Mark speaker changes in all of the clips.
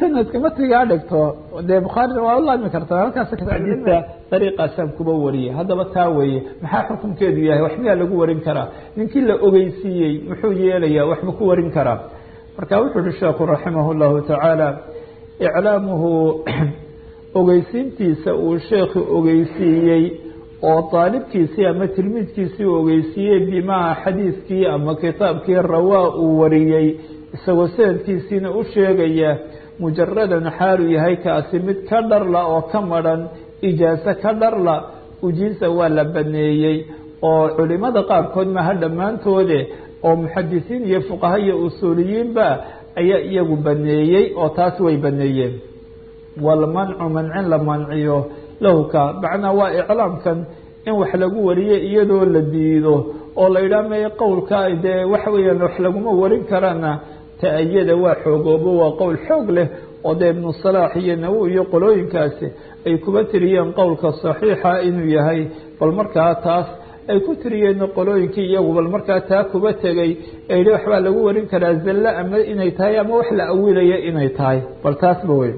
Speaker 1: sanadka matigaa dhigto dee bukhaarina waa u laami karta halkaas xadiidka dariiqaasaan kuba wariyay haddaba taa weeye maxaa xukunkeedu yahay wax miyaa lagu warin karaa ninkii la ogeysiiyey muxuu yeelayaa waxba ku warin karaa marka wuxuu uhi sheekhu raximah llahu tacaala iclaamuhu ogeysiintiisa uu sheekhu ogeysiiyey oo daalibkiisii ama tilmiidkiisii uu ogeysiiyey bimaa xadiidkii ama kitaabkii rawaa uu wariyey isagoo sanadkiisiina u sheegaya mujaradan xaalu yahay kaasi mid ka dharla oo ka madhan ijaaso ka dharla ujiisa waa la baneeyey oo culimada qaarkood maha dhammaantoode oo muxadisiin iyo fuqaha iyo usuuliyiinba ayaa iyagu baneeyey oo taas way baneeyeen walmancu mancin la manciyo lahka macnaa waa iclaamkan in wax lagu wariyo iyadoo la diido oo la yidhaah may qowlka dee waxa weeyaan wax laguma warin karana ta-ayada waa xoogoobo waa qowl xoog leh oo dee ibnu salaax iyo nawowi iyo qolooyinkaasi ay kuba tiriyeen qowlka saxiixa inuu yahay bal markaa taas ay ku tiriyeen qolooyinkii iyagu bal markaa taa kuba tegay ee yihi waxbaa lagu warin karaa zalle ama inay tahay ama wax la awilaya inay tahay bal taasba wey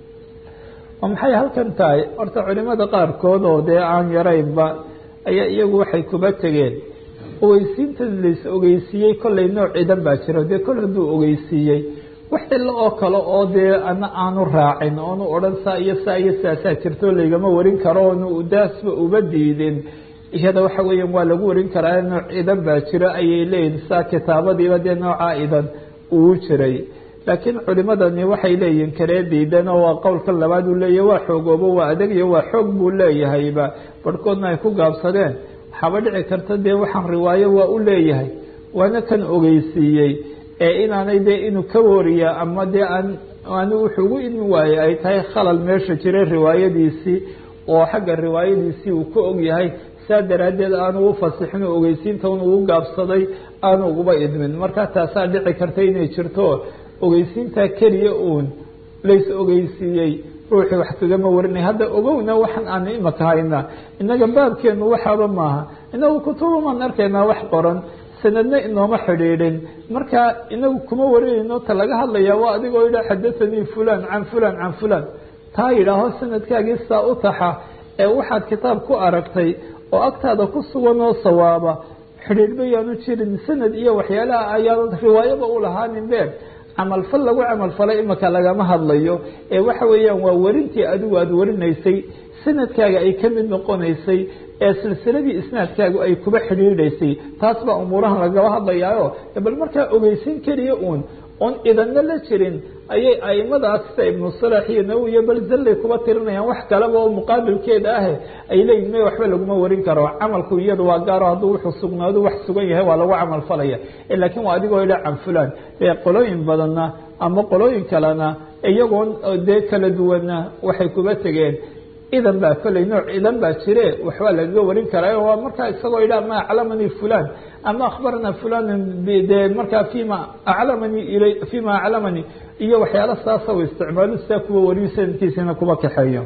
Speaker 1: oo maxay halkan tahay horta culimada qaarkood oo dee aan yaraynba ayaa iyagu waxay kuba tegeen ogeysiinta lais ogeysiiyey kollay nooc cidan baa jiro dee kol hadduu ogeysiiyey wax cilo oo kale oo dee ana aanu raacin oonu odhan saa iyo saa iyo saasaa jirto laygama warin karo oonu daasba uba diidin iyada waxa weeyaan waa lagu warin karaa nooc cidan baa jiro ayay leeyihin saa kitaabadiiba dee noocaa idan uu jiray laakiin culimadani waxay leeyihin karee diidan oo waa qowlka labaad uu leeyahy waa xoogoobo waa adag iyo waa xoog buu leeyahayba barhkoodna ay ku gaabsadeen waxaaba dhici karta dee waxaan riwaayo waa u leeyahay waana kan ogeysiiyey ee inaanay dee inuu ka wariya ama dee aan aanu wuxuu ugu idmi waayey ay tahay khalal meesha jiray riwaayadiisii oo xagga riwaayadiisii uu ka og yahay saa daraaddeed aanu u fasixin oo ogeysiinta un ugu gaabsaday aanu uguba idmin marka taasaa dhici karta inay jirto ogeysiintaa keliya uun lays ogeysiiyey ruuxii wax kagama warinay hadda ogowna waxaan aanu imaka haynaa innaga baabkeenu waxaaba maaha inagu kutubumaan arkaynaa wax qoran sanadna inooma xidhiidhin marka inagu kuma warinayno ta laga hadlayaa waa adigoo yidha xadathanii fulan can fulan can fulan taa yidhaaho sanadkaagii saa u taxa ee waxaad kitaab ku aragtay oo agtaada ku sugan oo sawaaba xidhiidhba yaanu jirin sanad iyo waxyaalaha ayaanad riwaayaba u lahaanin been camalfal lagu camalfalay imaka lagama hadlayo ee waxa weeyaan waa warintii adigu aada warinaysay sanadkaaga ay ka mid noqonaysay ee silsiladii isnaadkaagu ay kuba xidhiidhaysay taas baa umuurahan lagaba hadlayaayo bal markaa ogeysin keliya uun oon idanna la jirin ayay aimadaas sida ibnu salax iyo nawowi iyo bal zallay kuba tirinayaan wax kaleba oo muqaabilkeeda ah ay leeyihin may waxba laguma warin karo camalku iyada waa gaaro hadduu wuxuu sugnaado wax sugan yahay waa lagu camal falaya laakiin waa adigoo idha can fulan dee qolooyin badanna ama qolooyin kalena iyagoon dee kala duwanna waxay kuba tegeen idan baa kolley nooc idan baa jire waxbaa lagaga warin karaa waa markaa isagoo idha ma aclamanii fulan ama akhbarana fulan de markaa fima aclamanii il fima aclamanii iyo waxyaala saasa u isticmaalo sidaa kuwa wariyo sanadkiisina kuba kaxeeyo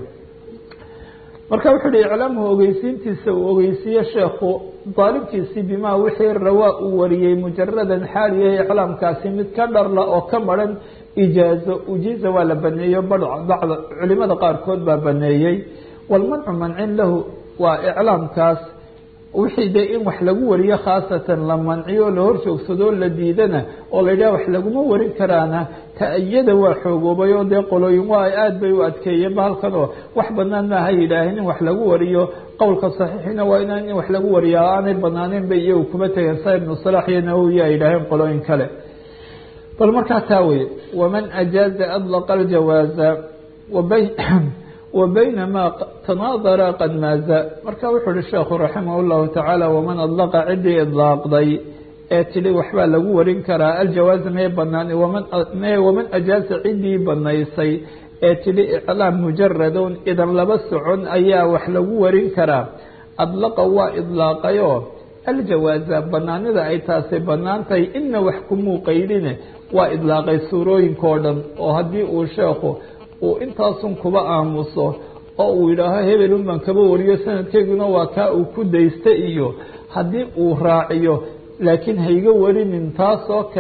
Speaker 1: marka wuxuu hi iclaamuhu ogeysiintiisa uu ogeysiiye sheekhu daalibkiisii bimaa wixii rawaa uu wariyey mujaradan xaal yahay iclaamkaasi mid ka dharla oo ka maran ijaazo ujiiza waa la baneeyo bad bacd culimada qaarkood baa baneeyey walmancu mancin lahu waa iclaamkaas wixii dee in wax lagu wariyo khaasatan la manciyo la hor joogsadoo la diidana oo la yidhaha wax laguma warin karaana ta-iyada waa xoogoobay oo dee qolooyin waa aada bay u adkeeyeen ba halkan oo wax banaan maaha yidhaaheen in wax lagu wariyo qowlka saxiixina waa inaan in wax lagu wariya aanay banaaneyn bay iyagu kuma tegeen sa ibnu salax iyo nawowi ay yidhaaheen qolooyin kale bal markaa taa wey waman ajaaza adlaqa aljawaaza wabay wa baynamaa tanaadara qad maaza marka wuxuu uhi sheekhu raximah llahu tacaala waman adlaqa ciddii idlaaqday ee tidhi waxbaa lagu warin karaa aljawaaza may banaan waman ajaaza ciddii banaysay ee tidhi iclaam mujaradun idan laba socon ayaa wax lagu warin karaa adlaqa waa idlaaqayoo aljawaaza banaanida ay taasi banaan tahay ina wax kumuu qaydine waa idlaaqay suurooyinkao dhan oo haddii uu sheekhu uu intaasun kuba aamuso oo uu yidhaaho hebelun baan kaba wariyo sanadkeyguna waa kaa uu ku daysta iyo haddii uu raaciyo laakiin hayga warinin taasoo kale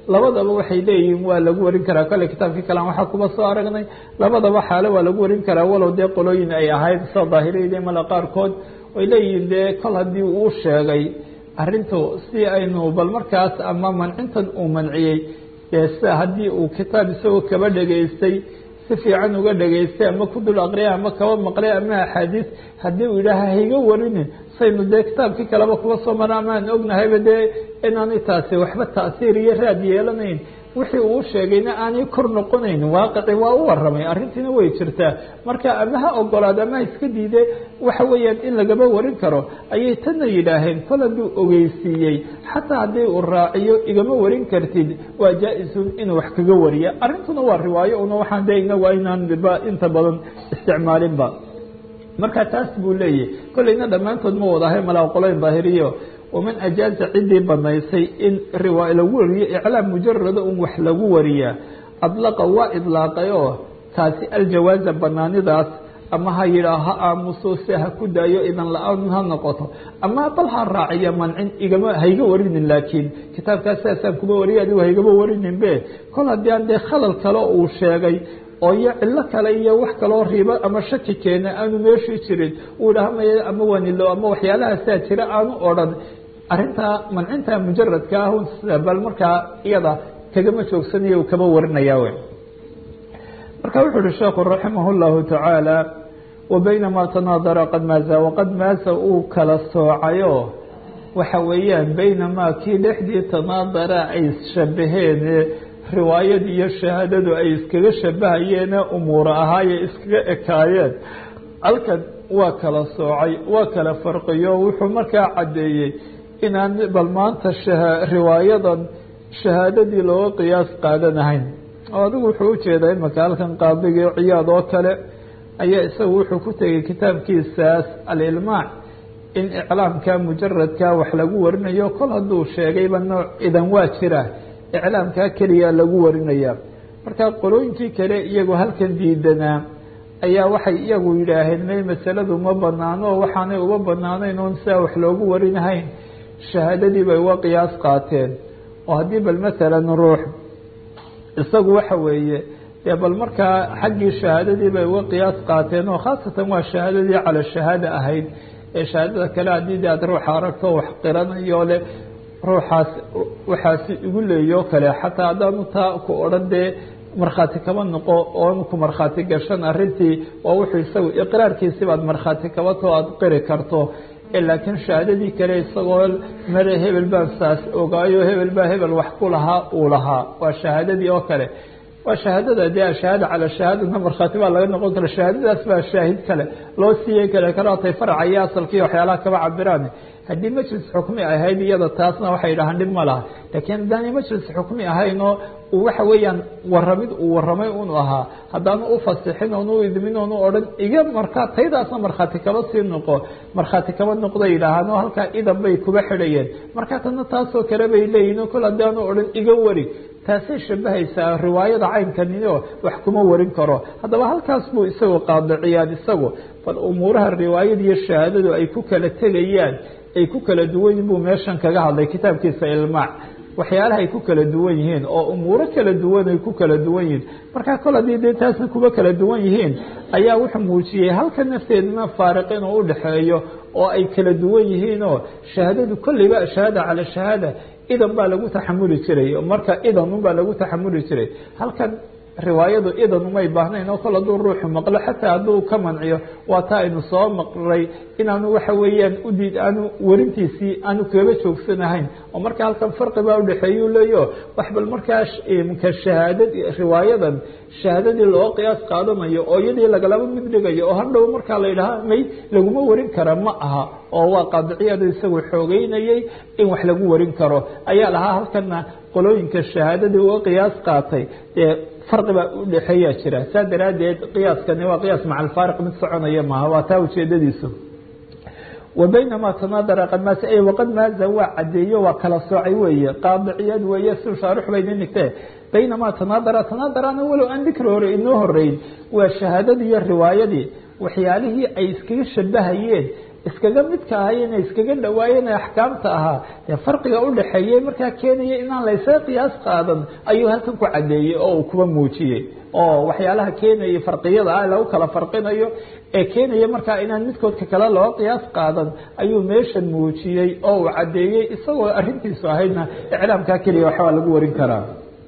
Speaker 1: labadaba waxay leeyihiin waa lagu warin karaa kale kitaabkii kalean waxaa kuba soo aragnay labadaba xaalo waa lagu warin karaa walow dee qolooyin ay ahayd soo daahiriyada mala qaarkood way leeyihiin dee kol haddii uu sheegay arrintu si aynu bal markaas ama mancintan uu manciyey dee sida haddii uu kitaab isagoo kaba dhegaystay si fiican uga dhegaystay ama ku dul aqriyay ama kaba maqlay ama axaadiis haddii uu yidhaaha hayga warinin saynu dee kitaabkii kaleba kuba soo mara amaan ognahayba dee inaanay taasi waxba ta'siir iyo raad yeelanayn wixii uu sheegayna aanay kor noqonayn waaqici waa u waramay arrintiina way jirtaa marka ama ha ogolaado ama ha iska diide waxa weeyaan in lagaba warin karo ayay tanna yidhaaheen kol hadduu ogeysiiyey xataa haddii uu raaciyo igama warin kartid waa jaa-isun inuu wax kaga wariya arrintuna waa riwaayo una waxaan dee inagu aynaan ba inta badan isticmaalinba marka taas buu leeyahy kolleyna dhammaantood ma wadahay malaaqoloyn daahiriyo waman ajaaza ciddii banaysay in riwaay lagu wariyo iclaam mujarada un wax lagu wariyaa adlaqa waa idlaaqay oo taasi aljawaaza banaanidaas ama ha yidhaa ha aamuso se ha ku daayo idan la-aan ha noqoto ama bal ha raaciya mancin igama hayga warinin laakiin kitaabkaas sidaasaan kuma wariya adigu haygama warinin be kol haddii aan dee khalal kale uu sheegay oo iyo cilo kale iyo wax kaloo ribo ama shaki keena aanu meeshii jirin uu dhahamaya ama wanilo ama waxyaalahasaa jira aanu odhan arrintaa mancinta mujaradka ah bal markaa iyada kagama joogsanayo uu kama warinaya w marka wuxuu uhi sheekhu raximah اllahu tacaala wabaynamaa tanaadara qad maaza waqad maasa uu kala soocayo waxa weeyaan baynamaa kii dhexdii tanaadara ay shabaheen riwaayad iyo shahaadadu ay iskaga shabahayeene umuura ahaaye iskaga ekaayeen halkan waa kala soocay waa kala farqiyo wuxuu markaa caddeeyey inaan bal maanta riwaayadan shahaadadii looga qiyaas qaadanahayn oo adigu wuxuu ujeedaa imaka halkan qaadigii ciyaad oo kale ayaa isagu wuxuu ku tegay kitaabkiisaas alilmaac in iclaamka mujaradka wax lagu warinayo kol hadduu sheegayba nooc idan waa jira iclaamkaa keliya lagu warinaya marka qolooyinkii kale iyagoo halkan diidanaa ayaa waxay iyagu yidhaaheen may masaladu ma banaano oo waxaanay uba banaanayn oon sidaa wax loogu warinahayn shahaadadii bay uga qiyaas qaateen oo haddii bal masalan ruux isagu waxa weeye dee bal markaa xaggii shahaadadii bay uga qiyaas qaateen oo khaasatan waa shahaadadii cala shahaada ahayd ee shahaadada kale haddii de aad ruuxa aragto wax qiranayo le ruuxaas waxaasi igu leeyo kale xataa haddaanu taa ku odhan dee markhaati kaba noqo oon ku markhaati gashan arrintii waa wuxuu isagu iqraarkiisi baad markhaati kabatoo aada qiri karto laakiin shahaadadii kale isagoo mare hebel baan saas ogaayo hebel baa hebel wax ku lahaa uu lahaa waa shahaadadii oo kale waa shahaadada dee ashahaada cala shahaadana markhaati baa laga noqon kara shahaadadaas baa shaahid kale loo siiyey kale karaatay farca iyo asalkii waxyaalaha kaba cabiraan haddii majlis xukmi ahayd iyada taasna waxay dhahaan dhib ma laha laakiin haddaanay majlis xukmi ahaynoo waxa weeyaan waramid uu waramay unu ahaa haddaanu ufasixin oonu u idmin oonu odhan iga markaa taydaasna markhaati kaba sii noqo markhaati kaba noqda yidhaahaan oo halkaa idan bay kuba xidhayeen marka tana taasoo kale bay leeyihin kol haddaanu odhan iga wari taasay shabahaysaa riwaayada caynkanio wax kuma warin karo haddaba halkaas buu isagu qaadiciyaan isagu bal umuuraha riwaayada iyo shahaadadu ay ku kala tegayaan ay ku kala duwan yihin buu meeshan kaga hadlay kitaabkiisa ilmaac waxyaalaha ay ku kala duwan yihiin oo umuuro kala duwan ay ku kala duwan yihiin marka kol haddii dee taasna kuba kala duwan yihiin ayaa wuxuu muujiyey halka nafteeduna faariq inuu udhexeeyo oo ay kala duwan yihiin oo shahaadadu kolleyba shahaada cala shahaada idan baa lagu taxamuli jiray marka idan unbaa lagu taxamuli jiray halkan riwaayadu idan umay baahnayn oo kol hadduu ruuxu maqlo xataa hadduu ka manciyo waa taa aynu soo maqray inaanu waxa weeyaan udiid aanu warintiisii aanu kaba joogsanahayn oo marka halkan farqi baa udhexeeyu leeyo wax bal markaa mka shahaadad riwaayadan shahaadadii loo qiyaas qaadanayo oo iyadii lagalaba mid dhigayo oo hadhow markaa la yidhaha may laguma warin kara ma aha oo waa qaadiciyada isagu xoogeynayay in wax lagu warin karo ayaa lahaa halkana qolooyinka shahaadadii uga qiyaas qaatay dee farqi baa udhexeeyaa jira saa daraaddeed qiyaaskani waa qiyaas maca alfaariq mid soconaya maaha waa taa ujeedadiisu wa baynamaa tanaadara qad maasa e waqad maaza waa cadeeyo waa kala soocay weeye qaadiciyad weeye si shaarix bayni nigtee baynamaa tanaadara tanaadarana walow aan dikri hore inoo horeyn waa shahaadadii iyo riwaayadii waxyaalihii ay iskaga shabahayeen iskaga midka ahayeen iskaga dhawaayeen axkaamta ahaa dee farqiga udhaxeeyey markaa keenaya inaan laysaga qiyaas qaadan ayuu halkan ku caddeeyey oo uu kuba muujiyey oo waxyaalaha keenaya farqiyada ah lagu kala farqinayo ee keenaya markaa inaan midkoodka kale loo qiyaas qaadan ayuu meeshan muujiyey oo uu caddeeyey isagoo arrintiisu ahaydna iclaamkaa keliya waxbaa lagu warin karaa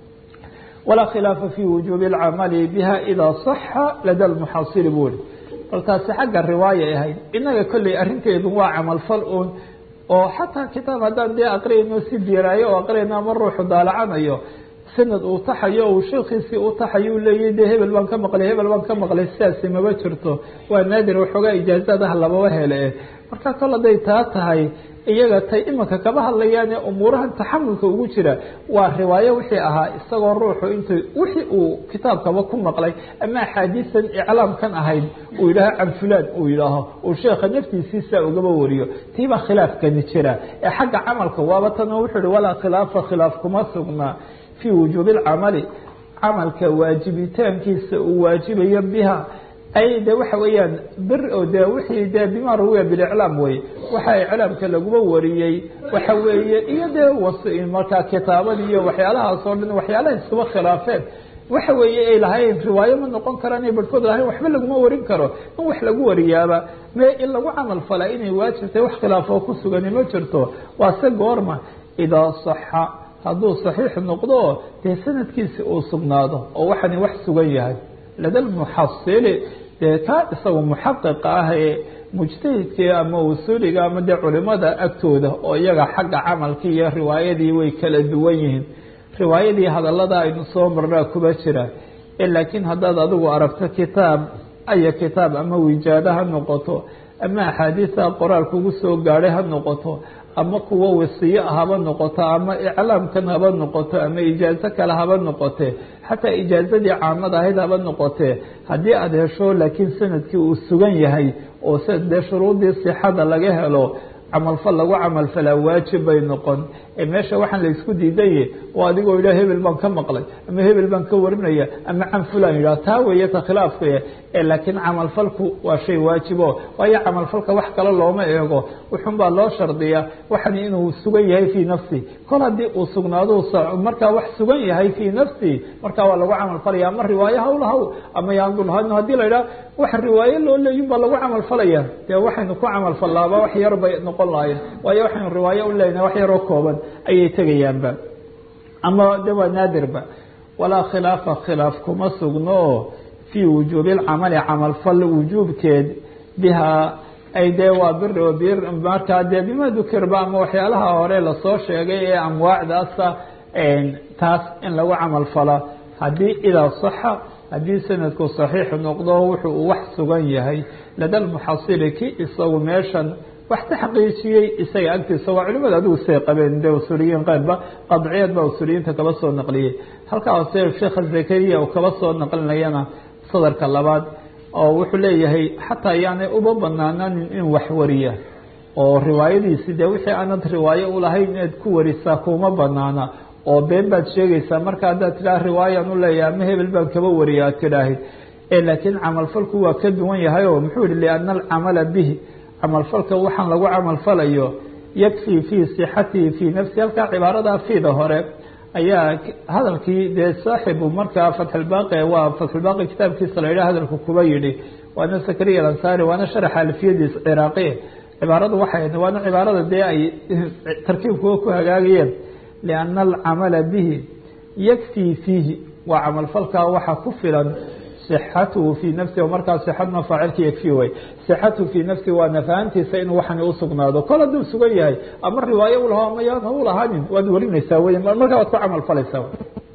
Speaker 1: walaa khilaafa fi wujuubi alcamali biha idaa saxa lada lmuxasili buuri bal taasi xagga riwaaya ahayd inaga kolley arrinteedu waa camalfal uun oo xataa kitaab haddaan dee aqriyayno si diiraayo oo aqriyayno ama ruuxu daalacanayo sanad uu taxayo uu sheekiisii u taxayo u leeyahy de hebel baan ka maqlay hebel baan ka maqlay sidaasi maba jirto waa naadir waxoogaa ijaazadaha lababa hele marka kol hadday taa tahay iyaga tay imanka kama hadlayaane umuurahan taxamulka ugu jira waa riwaayo wixii ahaa isagoo ruuxu intu wixii uu kitaabkaba ku maqlay ama axaadiisan iclaamkan ahayd uu yidhaaho can fulaan uu yidhaaho uu sheekha naftiisiisa ugaba wariyo tiibaa khilaafkani jira ee xagga camalka waaba tanoo wuxuu ihi walaa khilaafa khilaaf kuma sugnaa fi wujuubi alcamali camalka waajibitaankiisa uu waajibayo biha ay de waxa weeyaan bir oo de wixii de bima rawiya biliclaam wey waxa iclaamka laguma wariyey waxa weeye iyo dee was markaa kitaabadii iyo waxyaalahaas oo dhan waxyaalaha iskuba khilaafeen waxa weeye ay lahayn riwaayo ma noqon karaan barhkood lahayn waxba laguma warin karo in wax lagu wariyaaba me in lagu camal falaa inay waajibtay wax khilaafoo ku sugani ma jirto waa se goorma idaa saxa hadduu saxiix noqdo dee sanadkiisi uu sugnaado oo waxani wax sugan yahay lada lmuxasili dee kaa isaga muxaqiqa ah ee mujtahidkii ama usuuliga ama dee culimada agtooda oo iyaga xagga camalkii iyo riwaayadii way kala duwan yihiin riwaayadii hadalada aynu soo marnaa kuba jira laakiin haddaad adigu aragto kitaab aya kitaab ama wijaado ha noqoto ama axaadiisa qoraal kugu soo gaadhay ha noqoto ama kuwo wasiye haba noqoto ama iclaamkan haba noqoto ama ijaazo kale haba noqote xataa ijaazadii caamad ahayd haba noqotee haddii aada hesho laakiin sanadkii uu sugan yahay oo s dee shuruudii sixada laga helo camalfal lagu camalfalaa waajib bay noqon ee meesha waxaan la isku diidanye oo adigoo yidhah hebel baan ka maqlay ama hebel baan ka warinaya ama can fulan yidhah taa weeye ta khilaafkaya ee laakiin camalfalku waa shay waajibo waayo camalfalka wax kale looma eego wuxun baa loo shardiya waxan inuu sugan yahay fii nafsi kol haddii uu sugnaado markaa wax sugan yahay fii nafsi markaa waa lagu camalfalaya ama riwaayo hawlahaw ama yaandulhano haddii la yidhaha wax riwaayo loo leeyin baa lagu camalfalaya dee waxaynu ku camalfallaaba wax yar bay noqon lahayen waayo waxaynu riwaayo u leenahay wax yaroo kooban ayay tegayaanba ama de waa naadirba walaa khilaafa khilaaf kuma sugno fii wujuubi alcamali camalfal wujuubkeed bihaa ay dee waa bir oo bir markaa dee bima dukirba ama waxyaalaha hore lasoo sheegay ee amwaacdaasa taas in lagu camal fala haddii idaa saxa haddii sanadku saxiix noqdo wuxuu wax sugan yahay lada lmuxasili ki isagu meeshan wax taxqiijiyey isaga agtiisa waa culimada adigu say qabeen de usuliyiin qaarba qadciyeed baa usuliyiinta kaba soo naqliyey halkaa hoose sheekha zakariya uu kaba soo naqlinayana sadarka labaad oo wuxuu leeyahay xataa yaanay uba banaananin in wax wariya oo riwaayadiisi dee wixii aanad riwaayo ulahayn inaad ku warisaa kuma banaana oo been baad sheegaysaa marka haddaad tidhaha riwaayaan u leeyahay ama hebel baan kaba wariya aad tidhaahid laakiin camalfalku waa ka duwan yahay oo muxuu yihi liana alcamala bihi camalfalka waxaan lagu camalfalayo yakfii fii sixatihi fii nafsi halkaa cibaarada fiida hore ayaa hadalkii dee saaxibu markaa fatxulbaaqi waa fatxulbaaqi kitaabkiisa la yidhaha hadalku kuba yidhi waana sakariya alansaari waana sharaxa alfiyadiis ciraaqi cibaaradu waxay waana cibaarada dee ay tarkiibkuga ku hagaagayeen liana alcamala bihi yakfii fiihi waa camalfalkaa waxa ku filan صxatuhu fii nafsi markaa صxadna faacilka yakfi way صxatuhu fii nafsi waa nafahantiisa inuu waxani usugnaado kol hadduu sugan yahay ama riwaayo ulaha ama yaan u lahaanin waad warinaysaa wey markaa waad ku camal falaysaa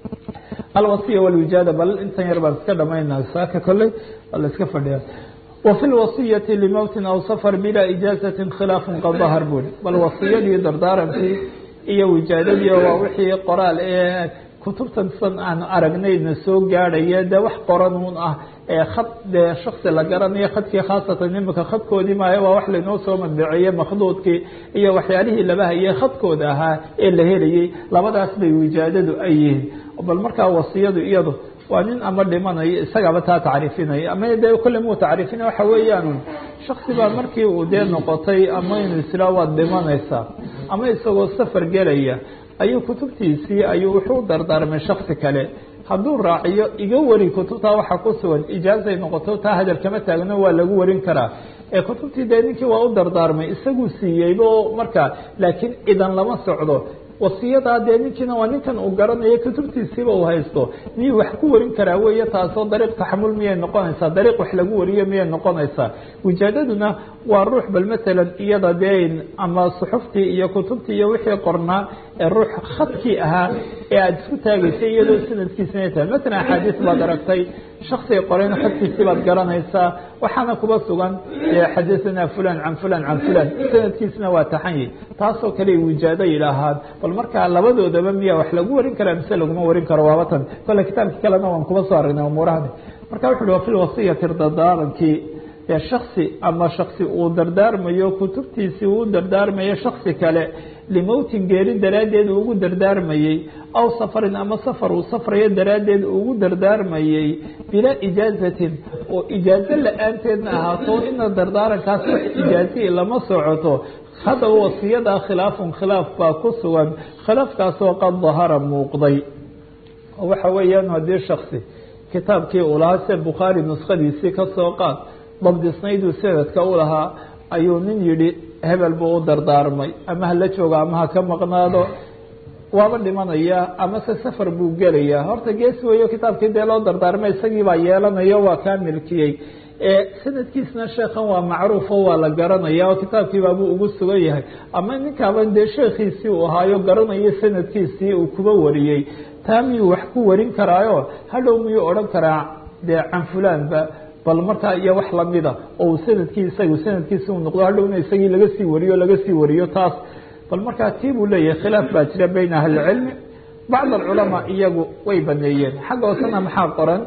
Speaker 1: alwasiya wlwijaada bal intan yar baan iska dhamaynaa saaka koley waa la iska fadhiya وفي الوصية لmوت أو sفر بلا إجاaزة khiلاaf qad ظهر buri bal wasiyadii dardaarankii iyo wijaadadii waa wixii qoraal ee kutubtan san aan aragnayna soo gaadhaya de wax qoran un ah ee khad dee shaksi la garanayo khadkii khaasatan imika khadkoodii maayo waa wax laynoo soo madbaceeye makhduudkii iyo waxyaalihii laba hayey khadkooda ahaa ee la helayey labadaas bay wijaadadu ay yihiin bal markaa wasiyadu iyadu waa nin ama dhimanayo isagaaba taa tacriifinaya ama dee kolle muu tacriifinaya waxa weeyaan shaksi baa markii uu dee noqotay ama inuu islaa waad dhimanaysaa ama isagoo safar gelaya ayuu kutubtiisii ayuu wuxuu dardaarmay shaksi kale hadduu raaciyo iga wari kutubtaa waxaa ku sugan ijaazay noqoto taa hadal kama taagno waa lagu warin karaa ee kutubtii dee ninkii waa u dardaarmay isaguu siiyeyba oo markaa laakiin idan lama socdo wasiyadaa dee ninkiina waa ninkan uu garanayo kutubtiisiiba uu haysto miyuu wax ku warin karaa weeye taasoo dariiq taxamul miyay noqonaysaa dariiq wax lagu wariyo miyay noqonaysaa wijaadaduna waa ruux bal matalan iyada dee ama suxuftii iyo kutubtii iyo wixii qornaa ee ruux khadkii ahaa ee aada isku taagaysay iyadoo sanadkiisina tahay matalan axaadiis baad aragtay shaksiga qorayna xadkiisii baad garanaysaa waxaana kuba sugan xadaثana fulan can fulan can fulan sanadkiisna waa taxanyi taasoo kale wijaado yidhaahaan bal markaa labadoodaba miya wax lagu warin karaa mise laguma warin karo waaba tan kole kitaabkii kalena waan kuba soo aragnay umuurahani marka wuxu uhi wa fi lwasiyati dardaarankii ee shaksi ama shaksi uu dardaarmayo kutubtiisii uu dardaarmayo shaksi kale limowtin geeri daraaddeed ugu dardaarmayey aw safarin ama safar uu safrayo daraaddeed ugu dardaarmayey bilaa ijaazatin oo ijaazo la-aanteedna ahaato ina dardaarankaas wax ijaazihii lama socoto haddaba wasiyadaa khilaafun khilaaf baa ku sugan khilaafkaasoo qad dahara muuqday oo waxa weeyaan haddii shaksi kitaabkii uu lahaa sida bukhaari nuskhadiisii ka soo qaad dabdisnayduu sanadka u lahaa ayuu nin yidhi hebel buu u dardaarmay ama hala joogo ama ha ka maqnaado waaba dhimanaya ama se safar buu gelayaa horta gees weeyo kitaabkii dee loo dardaarmay isagii baa yeelanayo waa kaa milkiyey sanadkiisna sheekhan waa macruufo waa la garanaya oo kitaabkiibaabuu ugu sugan yahay ama ninkaaba dee sheekhiisii uu ahaayo garanayo sanadkiisii uu kuba wariyey taa miyuu wax ku warin karaayo hadhow miyuu odhan karaa dee can fulaanba bal markaa iyo wax lamida oo sanadkii isagu sanadkiisi uu noqdo hadhowna isagii laga sii wariyo laga sii wariyo taas bal markaa tii buu leeyahay khilaaf baa jira bayna ahlicilmi bacd alculamaa iyagu way baneeyeen xagga hoosena maxaa qoran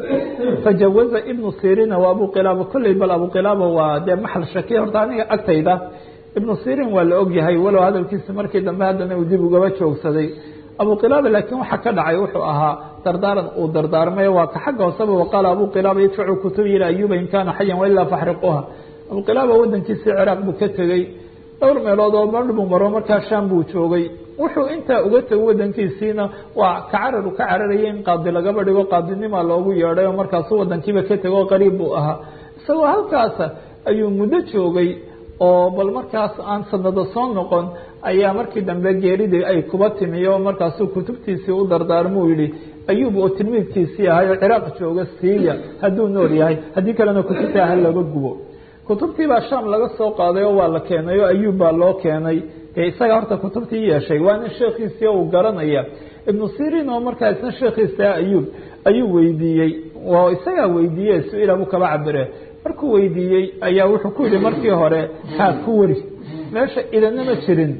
Speaker 1: fajawaza ibnu sirina waa abu qilaaba kolley bal abu qilaaba waa dee maxal shaki horta aniga agtayda ibnu sirin waa la ogyahay walow hadalkiisa markii dambe haddana uu dib ugaba joogsaday abu qilaaba laakiin waxa ka dhacay wuxuu ahaa dardaaran uu dardaarmay waa ka xagga hooseba waqaala abu qilaaba idfacu kutubi ila ayuba in kaana xayan wailaa faxriquha abu qilaaba wadankiisii ciraaq buu ka tegey dhowr meelood oo mar buu maro markaa sham buu joogay wuxuu intaa uga tego wadankiisiina waa ka cararu ka cararaya in qaadi lagaba dhigo qaadinima loogu yeedhay oo markaasu wadankiiba ka tego qariib buu ahaa isagoo halkaasa ayuu muddo joogay oo bal markaas aan sanado soo noqon ayaa markii dambe geeridii ay kuba timi oo markaasuu kutubtiisii u dardaarmuu yihi ayuub oo tilmiidkiisii ahay oo ciraaq jooga siiya hadduu nool yahay haddii kalena kutubta ha laga gubo kutubtii baa sham laga soo qaaday oo waa la keenay oo ayuub baa loo keenay dee isaga horta kutubtii yeeshay waana sheekhiisii uu garanaya ibnu sirin oo markaa isna sheekhiisa ayuub ayuu weydiiyey oo isagaa weydiiye su-ila buu kaba cabire markuu weydiiyey ayaa wuxuu ku yihi markii hore haa ku wari meesha idana ma jirin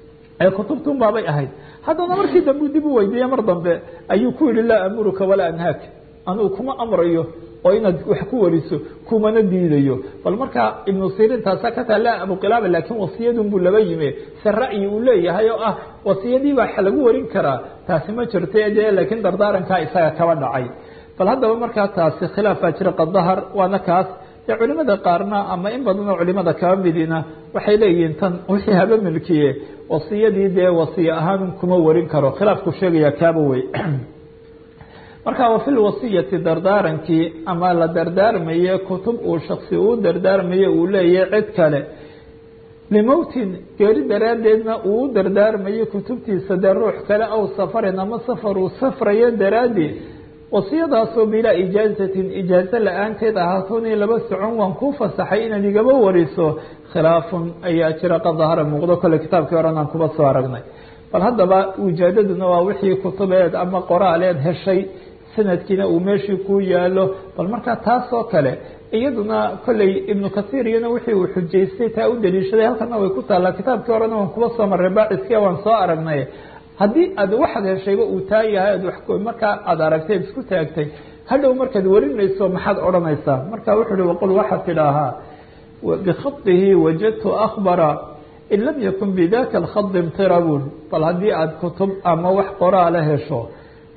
Speaker 1: ee kutubtun baabay ahayd haddana markii dambe dib u weydiiye mar dambe ayuu ku yihi laa amuruka walaa anhaak anugu kuma amrayo oo inaad wax ku wariso kumana diidayo bal markaa ibnu sirin taasa ka taa laa abuqilaaba laakiin wasiyadun buu laba yime se ra'yi uu leeyahay oo ah wasiyadii baa lagu warin karaa taasi ma jirta dee laakiin dardaarankaa isaga kaba dhacay bal haddaba markaa taasi khilaaf baa jira qadahar waana kaas dee culimada qaarna ama in badanoo culimada kaba midina waxay leeyihiin tan wixii haba milkiye wasiyadii dee wasiye ahaan kuma warin karo khilaafku sheegaya kaaba wey marka wafi lwasiyati dardaarankii ama la dardaarmaye kutub uu shaksi uu dardaarmaye uu leeyahay cid kale limowtin geeri daraaddeedna uu u dardaarmaye kutubtiisa dee ruux kale aw safarin ama safar uu safrayo daraaddeed wasiyadaasoo bilaa ijaazatin ijaazo la-aanteed ahaatoonii laba socon waan kuu fasaxay inaad igaba wariso khilaafun ayaa jira qad dahara muuqdo kole kitaabkii horan aan kuba soo aragnay bal haddaba wijaadaduna waa wixii kutubeed ama qoraaleed heshay sanadkiina uu meeshii ku yaalo bal markaa taas oo kale iyaduna kolley ibnu kasiir iyana wixii uu xujaystay taa u daliishaday halkana way ku taallaa kitaabkii horena waan kuba soo marray baaciskii waan soo aragnay haddii aad waxaad heshayba uu taa yahay ad markaa aada aragtay ad isku taagtay hadhow markaad warinayso maxaad odhanaysaa marka wuxuu uhi waqul waxaad tidhaahaa bikhadihi wajadtu akbara in lam yakun bidaka alkhadi imtirabun bal haddii aada kutub ama wax qoraala hesho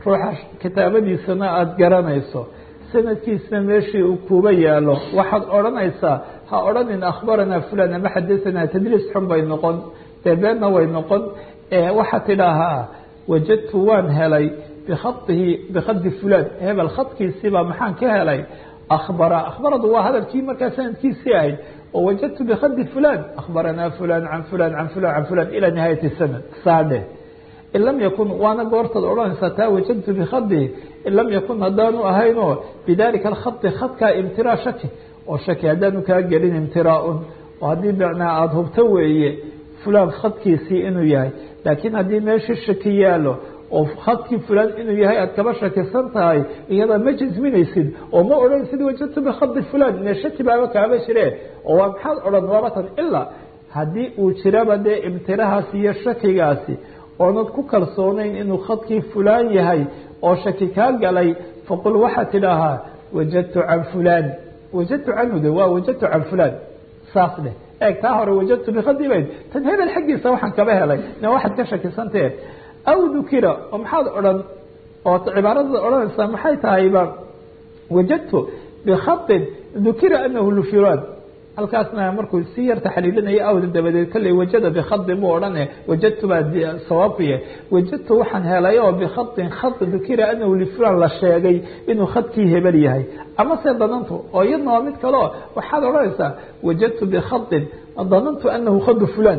Speaker 1: ruuxa kitaabadiisana aada garanayso sanadkiisna meeshii uu kuba yaalo waxaad odhanaysaa ha odhanin akhbaranaa fulan ama xadasanaa tadriis xun bay noqon dee beenna way noqon waxaad tidhaahaa wajadtu waan helay bikhadihi bikhadi fulan hebel khadkiisiibaa maxaan ka helay akhbara akhbaradu waa hadalkii markaa sanadkiisii ahayd oo wajadtu bikhadi fulan akhbaranaa fulan can fulan can fulan can fulan ilaa nihaayati sanad saadhe in lam yakun waana goortaad odhanaysaa taa wajadtu bikhadihi in lam yakun haddaanu ahaynoo bidalika alkhadi khadkaa imtiraa shaki oo shaki haddaanu kaa gelin imtiraaun oo haddii macnaa aada hubto weeye fulan khadkiisii inuu yahay laakiin haddii meeshii shaki yaalo oo khadkii fulan inuu yahay aad kaba shakisan tahay iyada ma jasminaysid oo ma odhanaysid wajadtu bikhadi fulan ine shaki baaba kaaba jire oo waa maxaad odhan waaba tan ilaa haddii uu jiraba dee imtirahaasi iyo shakigaasi oonad ku kalsoonayn inuu khadkii fulaan yahay oo shaki kaa galay faqul waxaad tidhaahaa wajadtu can fulan wajadtu canhu de waa wajadtu can fulan saas dheh eeg taa hore wajadtu bikhadi bayd tan hebel xaggiisa waxaan kaba helay ina waxaad ka shakisantahe aw dukira oo maxaad odhan oo cibaarada odhanaysaa maxay tahayba wajadtu bikhain dukira anahu lufulan halkaasna markuu si yar taxliilinaya awda dabadeed kolley wajada bikhain buu odhane wajadtu baa sawaabku yahay wajadtu waxaan helay oo bikhain khad dukira anahu lifulan la sheegay inuu khadkii hebel yahay ama se danantu oo iyadna waa mid kaleo waxaad odhanaysaa wajadtu bikhain danantu anahu khadu fulan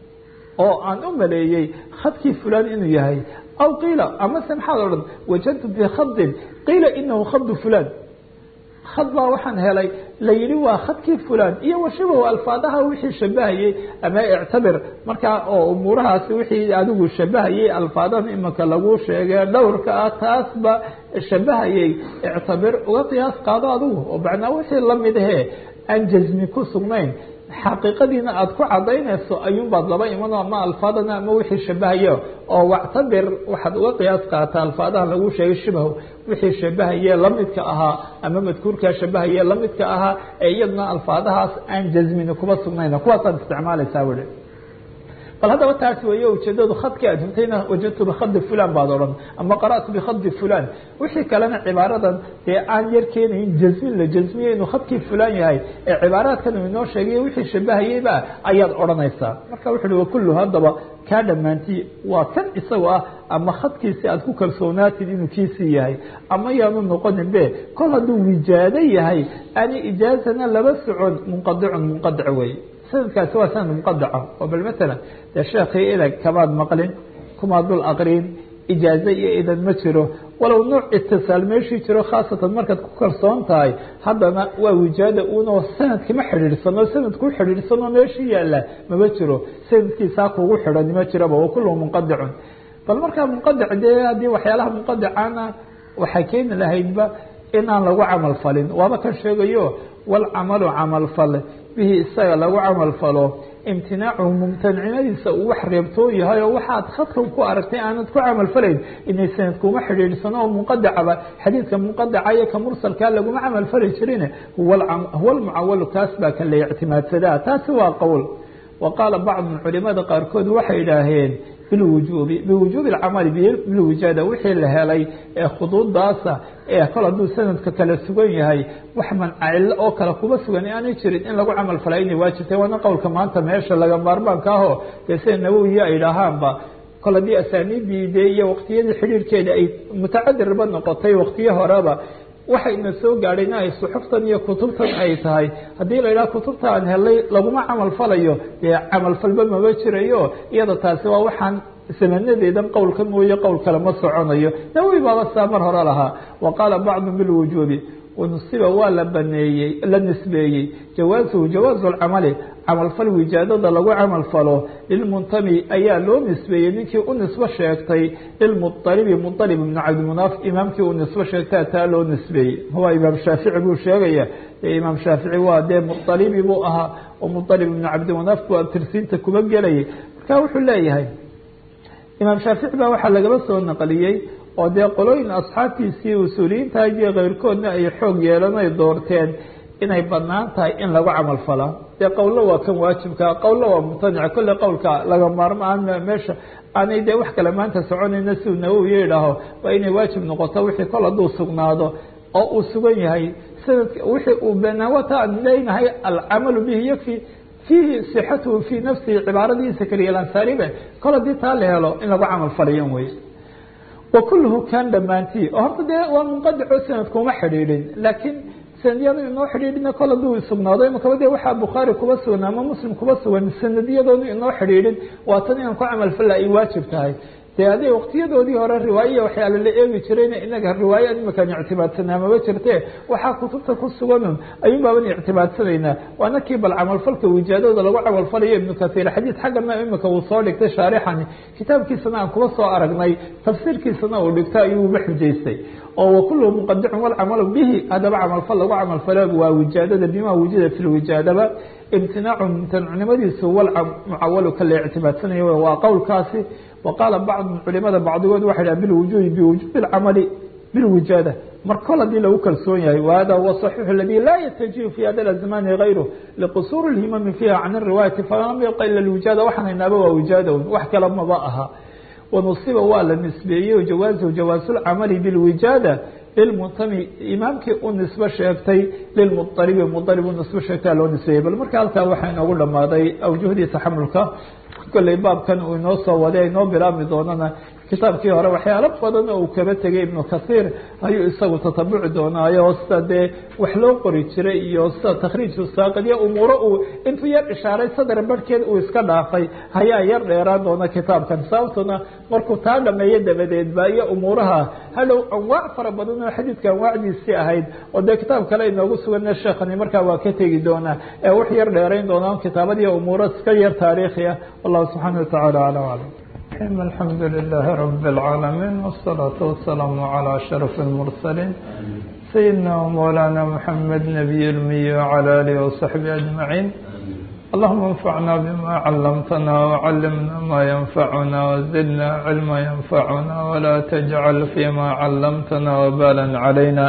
Speaker 1: oo aan u maleeyey khadkii fulan inuu yahay aw qiila amase maxaad odhan wajadtu bikhain qiila inahu khadu fulan khad baa waxaan helay la yihi waa khadkii fulan iyo washabahu alfaadaha wixii shabahayey ama ictabir markaa oo umuurahaasi wixii adigu shabahayey alfaadahan imanka lagu sheegay dhowrka ah taasba shabahayey ictabir uga qiyaas qaado adigu oo macnaa wixii lamid ahe aan jasmi ku sugnayn xaqiiqadiina aada ku cadaynayso ayuunbaad laba iman ama alfaadana ama wixii shabahayo oo wactabir waxaad uga qiyaas qaata alfaadaha lagu sheegay shibah wixii shabahaye lamidka ahaa ama madkuurkaa shabahaye lamidka ahaa ee iyadna alfaadahaas aan jasmini kuba sugnayn kuwaasaad isticmaalaysaa weli bal haddaba taas weeye ujeedadu khadkii aad hubtayna wajadtu bikhadi fulan baad odhan ama qara'tu bikhadi fulan wixii kalena cibaaradan dee aan yar keenayn jasmin la jasmiye inuu khadkii fulan yahay ee cibaaraadkan uu inoo sheegay wixii shabahayeyba ayaad odhanaysaa marka wuxu uhi wakullu haddaba kaa dhammaantii waa kan isaga ah ama khadkiisi aad ku kalsoonaatid inuu kiisii yahay ama yaanu noqonin be kol hadduu wijaado yahay ani ijaazana laba socon munqadicun munqadic wey sanadkaasi waa sanad muqadaca oo bal matalan dee sheekii idag kamaad maqlin kumaad dul aqrin ijaaze iyo idan ma jiro walow nooc itisaal meeshii jiro khaasatan markaad ku kalsoon tahay haddana waa wijaada unoo sanadkima xidhiidhsano sanadku xidhiidhsanoo meeshii yaalla mama jiro sanadkiisaa kugu xidhan ma jiraba wa kullu munqadicun bal markaa munqadic dee haddii waxyaalaha munqadicana waxay keeni lahaydba inaan lagu camal falin waaba kan sheegayo walcamalu camal fal bihi isaga lagu camal falo imtinaacuhu mumtanicnadiisa uu wax reebtoo yahay oo waxaad khadka ku aragtay aanad ku camal falayn inay sanadkuuma xidhiidhsano oo munqadacaba xadiidka munqadaca iyo ka mursalkaa laguma camal fali jirin huwa almucawalu kaas baa kan la ictimaadsadaa taasi waa qowl wa qaala bacdu culimada qaarkood waxay idhaaheen bilwujuubi biwujuubi alcamali bilwijaada wixii la helay ee khuduudaasa ee kol hadduu sanadka kala sugan yahay wax mancacilo oo kale kuba sugan aanay jirin in lagu camal falay inay waajibtay waana qowlka maanta meesha laga maarmaanka aho dee sida nawowiya ay dhahaanba kol haddii asaaniidii dee iyo waqtiyadii xidhiirhkeeda ay mutacadirba noqotay waqtiyo horeba waxayna soo gaadhayna ay suxuftan iyo kutubtan ay tahay haddii la yidhaha kutubta aan helay laguma camal falayo dee camal falba mama jirayo iyada taasi waa waxaan samanadeedan qowlka mooye qowl kale ma soconayo nawowi baaba saa mar hore lahaa wa qaala bacdu bilwujuubi wanusiba waa la baneeyey la nisbeeyey jawaasuhu jawaazu lcamali camalfal wijaadada lagu camal falo lilmuntami ayaa loo nisbeeyey ninkii u nisbo sheegtay lilmualibi mualib ibnu cabdimunaaf imaamkii uu nisbo sheegtaa taa loo nisbeeyey huwa imaam shaafici buu sheegaya dee imaam shaafici waa dee mualibi buu ahaa oo mualib ibnu cabdimunaaf buu abtirsiinta kuba gelayay marka wuxuu leeyahay imaam shaafici baa waxaa lagaba soo naqliyey oo dee qolooyin asxaabtiisii usuuliyiinta iyo keyrkoodna ay xoog yeelan ay doorteen inay banaan tahay in lagu camal falaa dee qowlo waa kan waajibka qowlo waa mumtanica kolle qowlka laga maarmaan meesha aanay dee wax kale maanta soconayna si uu nawowiya idhaaho waa inay waajib noqoto wixii kol hadduu sugnaado oo uu sugan yahay sanadka wixii uu banaawata aan leynahay alcamalu bihi yakfi fiihi sixatuhu fii nafsihi cibaaradiisa keliya lansaaribe kol haddii taa la helo in lagu camal falayan wey wa kulluhu kan dhammaantii oo horta dee waa munqadico sanadkuma xidhiidhin laakiin sanadiyadu inoo xidhiidhina kol hadduu sugnaado imakaba de waxaa bukhaari kuba sugan ama muslim kuba sugan sanadiyadoonu inoo xidhiidhin waa tan inaan ku camal falla ay waajib tahay de adee waqtiyadoodii hore riwaayaya waxyaala la eegi jirayna inaga riwaaya imakaan ictibaadsanaa maba jirte waxaa kutubta ku suganun ayuun baaban ictibaadsanaynaa waana kii bal camalfalka wijaadooda lagu camalfalayo ibnu kasiir xadiid xaggana imika uu soo dhigtay shaarixani kitaabkiisana aan kuba soo aragnay tafsiirkiisana uu dhigto ayuuba xujaystay oo wakuluhu muqadicun walcamalu bihi haddaba camalfal lagu camalfalo waa wijaadada bima wujida fi lwijaadaba imtinaacu mumtanucnimadiisu walmucawalu ka la ictibaadsanaya waa qowlkaasi waqaala bacdu culimada bacdigood waxay dhaha bilwujuudi biwujubi اlcamali bilwijaada mar kol haddii lagu kalsoon yahay wahada huwa صaxiixu aladi laa yatajihu fi hada zamani gayru liqusuuri اlhimami fiiha can الriwaayati falam yabqa ila lwijaada waxaan haynaaba waa wijaada wax kale maba aha wanusiba waa la nisbeeyey jawaaزhu jawaazu اlcamali bilwijaada lilmuntami imaamkii u nisbe sheegtay lilmuطalibi muطalib u nisbe sheegtaa loo nisbeeyey bal marka halkaa waxaa inoogu dhamaaday awjuhdii taxamulka kolley baabkan uu inoo soo waday inoo bilaabmi doonana kitaabkii hore waxyaalo badan oo uu kaba tegay ibnu kasiir ayuu isagu tatabuci doonaayo sida dee wax loo qori jiray iyo sida takhriiju saaqidyo umuuro uu intuu yar ishaaray sadar barhkeed uu iska dhaafay ayaa yar dheeraan doona kitaabkan sababtuna markuu taa dhameeyo dabadeed ba iyo umuuraha hadhow anwaac fara badan oo xadiidka anwaacdiisii ahayd oo dee kitaab kale inoogu sugana sheekhani markaa waa ka tegi doonaa ee wax yar dheerayn doonaa kitaabadiiyo umuuro iska yar taariikhi ah wallahu subxaana watacaala aclam aclam
Speaker 2: الحمد لله رب العالمين والصلاة والسلام على أشرف المرسلين سيدنا ومولانا محمد نبي المي وعلى آله وصحبه أجمعين اللهم انفعنا بما علمتنا وعلمنا ما ينفعنا وزدنا علما ينفعنا ولا تجعل فيما علمتنا وبالا علينا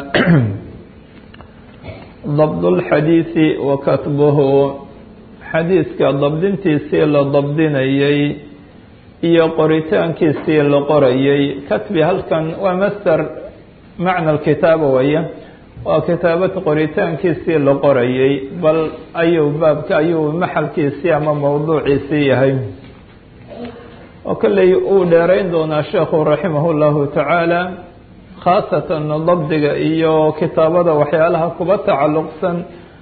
Speaker 2: ضبط الحديث وكتبه xadiidka dabdintiisii la dabdinayey iyo qoritaankiisii la qorayey katbi halkan waa master macna kitaaba waya waa kitaabad qoritaankiisii la qorayey bal ayuu baabka ayuu maxalkiisii ama mawduuciisii yahay oo kolley uu dheerayn doonaa sheekhu raximah llahu tacaala khaasatan dabdiga iyo kitaabada waxyaalaha kuba tacalluqsan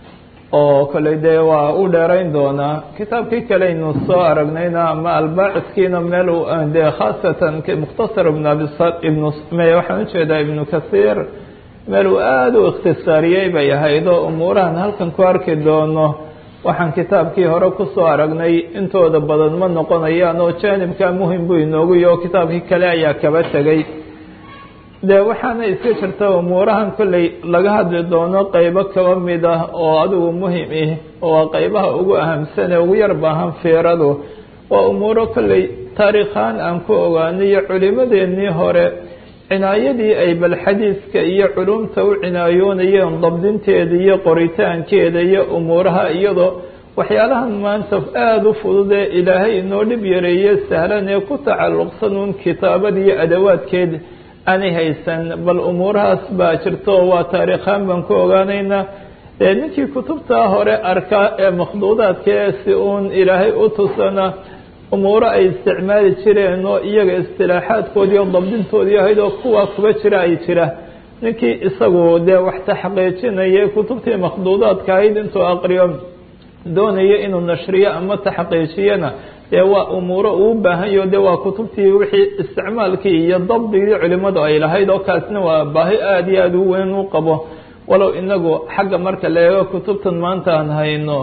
Speaker 2: oo kale dee waa u dheerayn doonaa kitaabkii kaleynu soo aragnayna ama albaaciskiina meel dee khaasatan mukhtasar ibn ibn waxaan ujeedaa ibnu kasiir meel uu aada u ikhtisaariyey bay ahayd oo umuurahan halkan ku arki doono waxaan kitaabkii hore kusoo aragnay intooda badan ma noqonayaan oo jaanibka muhim buu inoogu yaho kitaabkii kale ayaa kaba tegay dee waxaana iska jirta umuurahan kolley laga hadli doono qeybo kaba mid ah oo adigu muhim ih oo qeybaha ugu ahamsan ee ugu yar baahan fiiradu waa umuuro kolley taariikhaan aan ku ogaanayo culimadeennii hore cinaayadii ay bal xadiidka iyo culumta u cinaayoonayeen dabdinteeda iyo qoritaankeeda iyo umuuraha iyadoo waxyaalahan maanta aada u fudud ee ilaahay inoo dhib yareeye sahlan ee ku tacalluqsan uun kitaabada iyo adawaadkeeda aanay haysan bal umuurahaas baa jirto waa taariikhaan baan ku ogaanaynaa dee ninkii kutubtaa hore arkaa ee makhduudaadkae si uun ilaahay u tusana umuuro ay isticmaali jireen oo iyaga istilaaxaadkoodii oo dabdintoodii ahayd oo kuwa kuba jira ay jira ninkii isagu dee wax taxqiijinaya kutubtii makhduudaadka ahayd intuu aqriyo doonayo inuu nashriyo ama taxqiijiyana dee waa umuuro uu baahan yaho de waa kutubtii wixii isticmaalkii iyo dabdigii culimadu ay lahayd oo kaasna waa baahi aada iyo aada u weyn u qabo walow inagu xagga marka la eego kutubtan maanta aan hayno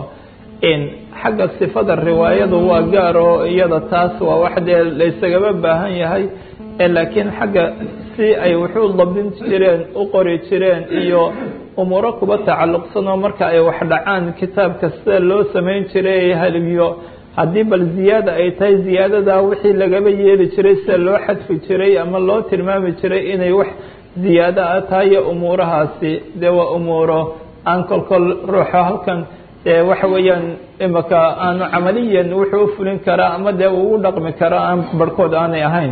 Speaker 2: xagga sifada riwaayadu waa gaar oo iyada taas waa wax dee laysagaba baahan yahay laakiin xagga si ay wuxuu dabdin jireen u qori jireen iyo umuuro kuba tacalluqsan oo marka ay wax dhacaan kitaabka sida loo samayn jiray haliyo haddii bal ziyaada ay tahay ziyaadadaa wixii lagaba yeeli jiray sida loo xadfi jiray ama loo tilmaami jiray inay wax ziyaado a tahay iyo umuurahaasi dee waa umuuro aan kolkol ruuxo halkan dee waxa weeyaan imaka aanu camaliyan wuxuu u fulin karaa ama dee uu u dhaqmi karaa aan barhkood aanay ahayn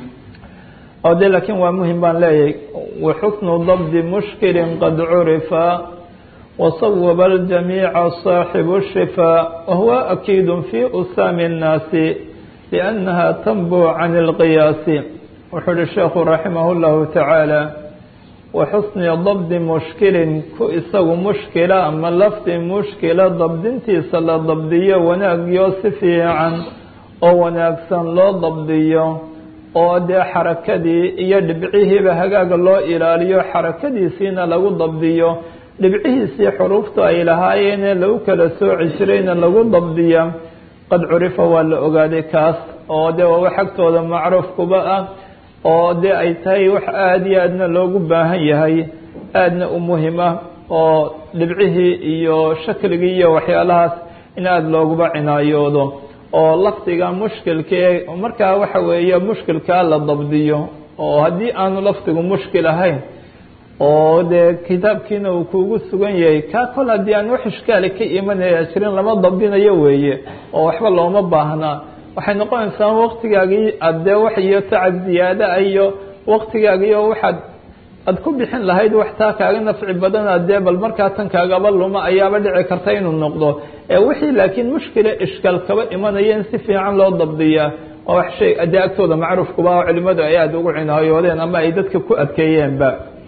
Speaker 2: oo de laakiin waa muhim baan leeyahay waxusnu dabdi mushkilin qad curifa wasawaba aljamiica saaxibu shifaa wahuwa akiidu fi usaami الnaasi liannaha tanbuu can اlqiyaasi wuxuu uhi sheekhu raximah اllahu tacaala waxusni dabdi mushkilin ku isagu mushkila ama lafdi mushkila dabdintiisa la dabdiyo wanaagyo si fiican oo wanaagsan loo dabdiyo oo dee xarakadii iyo dhibcihiiba hagaaga loo ilaaliyo xarakadiisiina lagu dabdiyo dhibcihiisii xuruufta ay lahaayeene lagu kala sooci jirayna lagu dabdiya qad curifa waa la ogaaday kaas oo dee waa wax agtooda macruuf kuba ah oo dee ay tahay wax aada iyo aadna loogu baahan yahay aadna u muhim ah oo dhibcihii iyo shakligii iyo waxyaalahaas in aada looguba cinaayoodo oo lafdiga mushkilkae markaa waxa weeye mushkilkaa la dabdiyo oo haddii aanu lafdigu mushkil ahayn oo dee kitaabkiina uu kuugu sugan yahay kaa kol haddii aan wax ishkaali ka imanaya jirin lama dabdinayo weeye oo waxba looma baahnaa waxay noqonaysaa waktigaagii aad dee wax iyo tacab ziyaada iyo waktigaagiio waxaad aad ku bixin lahayd wax taa kaaga nafci badana dee bal markaa tan kaagaba luma ayaaba dhici karta inuu noqdo ee wixii laakiin mushkila ishkaal kaba imanaya in si fiican loo dabdiyaa waa wax shay dee agtooda macruufkuba oo culimadu ay aada ugu cinaayoodeen ama ay dadka ku adkeeyeenba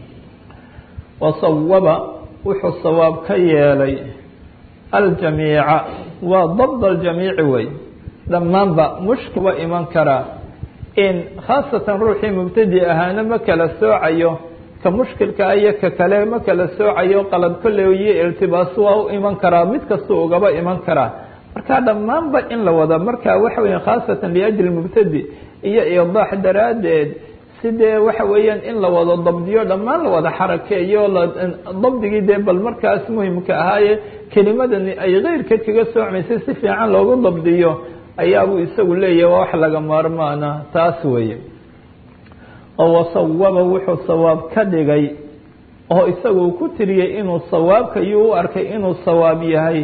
Speaker 2: wasawaba wuxuu sawaab ka yeelay aljamiica waa dabd aljamiici wey dhammaanba mushkil waa iman karaa in khaasatan ruuxii mubtadi ahaana ma kala soocayo ka mushkilka iyo ka kale ma kala soocayo qalad kolley iyo iltibaas waa u iman karaa mid kasta ugaba iman karaa marka dhammaanba in la wada marka waxa weya khaasatan liajli mubtadi iyo iidaax daraaddeed sidee waxa weeyaan in la wado dabdiyo dhammaan la wada xarakeeyo dabdigii dee bal markaas muhimka ahaaye kelimadani ay keyrkeed kaga soocmaysay si fiican loogu dabdiyo ayaabuu isagu leeyahy waa wax laga maarmaana taas weeye oo wasawaba wuxuu sawaab ka dhigay oo isagu ku tiriyey inuu sawaabka yuu u arkay inuu sawaab yahay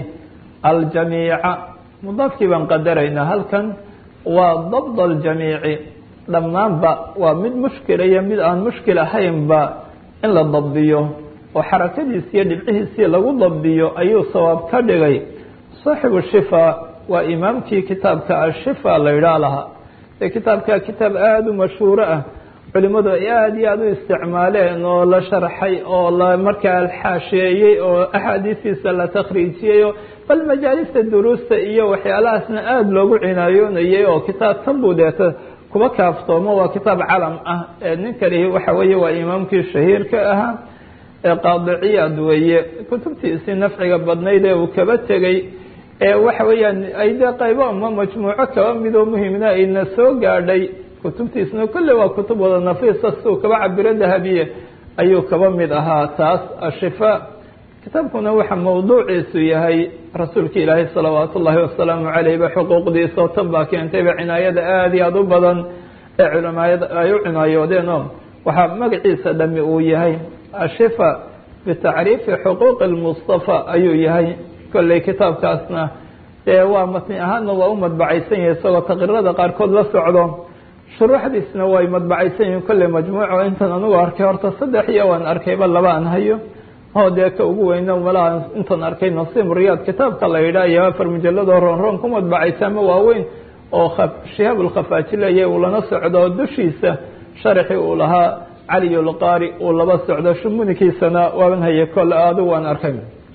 Speaker 2: aljamiica mudaafkii baan qadaraynaa halkan waa dabd aljamiici dhammaanba waa mid mushkila iyo mid aan mushkil ahaynba in la dabdiyo oo xarakadiisi iyo dhibcihiisii lagu dabdiyo ayuu sawaab ka dhigay saaxibu shifaa waa imaamkii kitaabka ashifa la idhaa lahaa ee kitaabka kitaab aada u mashhuuro ah culimadu ay aada iyo aada u isticmaaleen oo la sharxay oo la markaa alxaasheeyey oo axaadiistiisa la takhriijiyey bal majaalista duruusta iyo waxyaalahaasna aada loogu cinaayoonayay oo kitaab tan buu deeta kuba kaaftoomo waa kitaab calam ah ee ninkani waxa weeye waa imaamkii shahiirka ahaa ee qaadiciyaad weeye kutubtiisii nafciga badnayd ee uu kaba tegey ee waxa weeyaan ay dee qaybo ama majmuuco kaba midoo muhimna ayna soo gaadhay kutubtiisna kolley waa kutub wada nafiisa siuu kaba cabiro dahabiye ayuu kaba mid ahaa taas ashifaa kitaabkuna waxa mawduuciisu yahay rasuulka ilaahay salawaat ullaahi wasalaamu caleyh ba xuquuqdiisa oo tan baa keentayba cinaayada aada iyo aada u badan ee culimaayada ay u cinaayoodeen oo waxaa magaciisa dhami uu yahay ashifa bitacriifi xuquuqi lmustafa ayuu yahay kolley kitaabkaasna dee waa matni ahaanna waa u madbacaysan yahay isagoo taqriirada qaarkood la socdo shuruuxdiisna way madbacaysan yihiin kolley majmuuco intan anugu arkay horta saddex iyo waan arkayba laba aan hayo oo dee ka ugu weyna malaha intan arkay nasiim riyaad kitaabka la yidhaah iyo afar mujalladoo roon roon ku madbacaysa ama waaweyn oo shihaab ulkhafaaji leeyahay uu lana socdo dushiisa sharaxii uu lahaa caliyulqaari uu laba socdo shumunikiisana waaban haye kole aadu waan arkay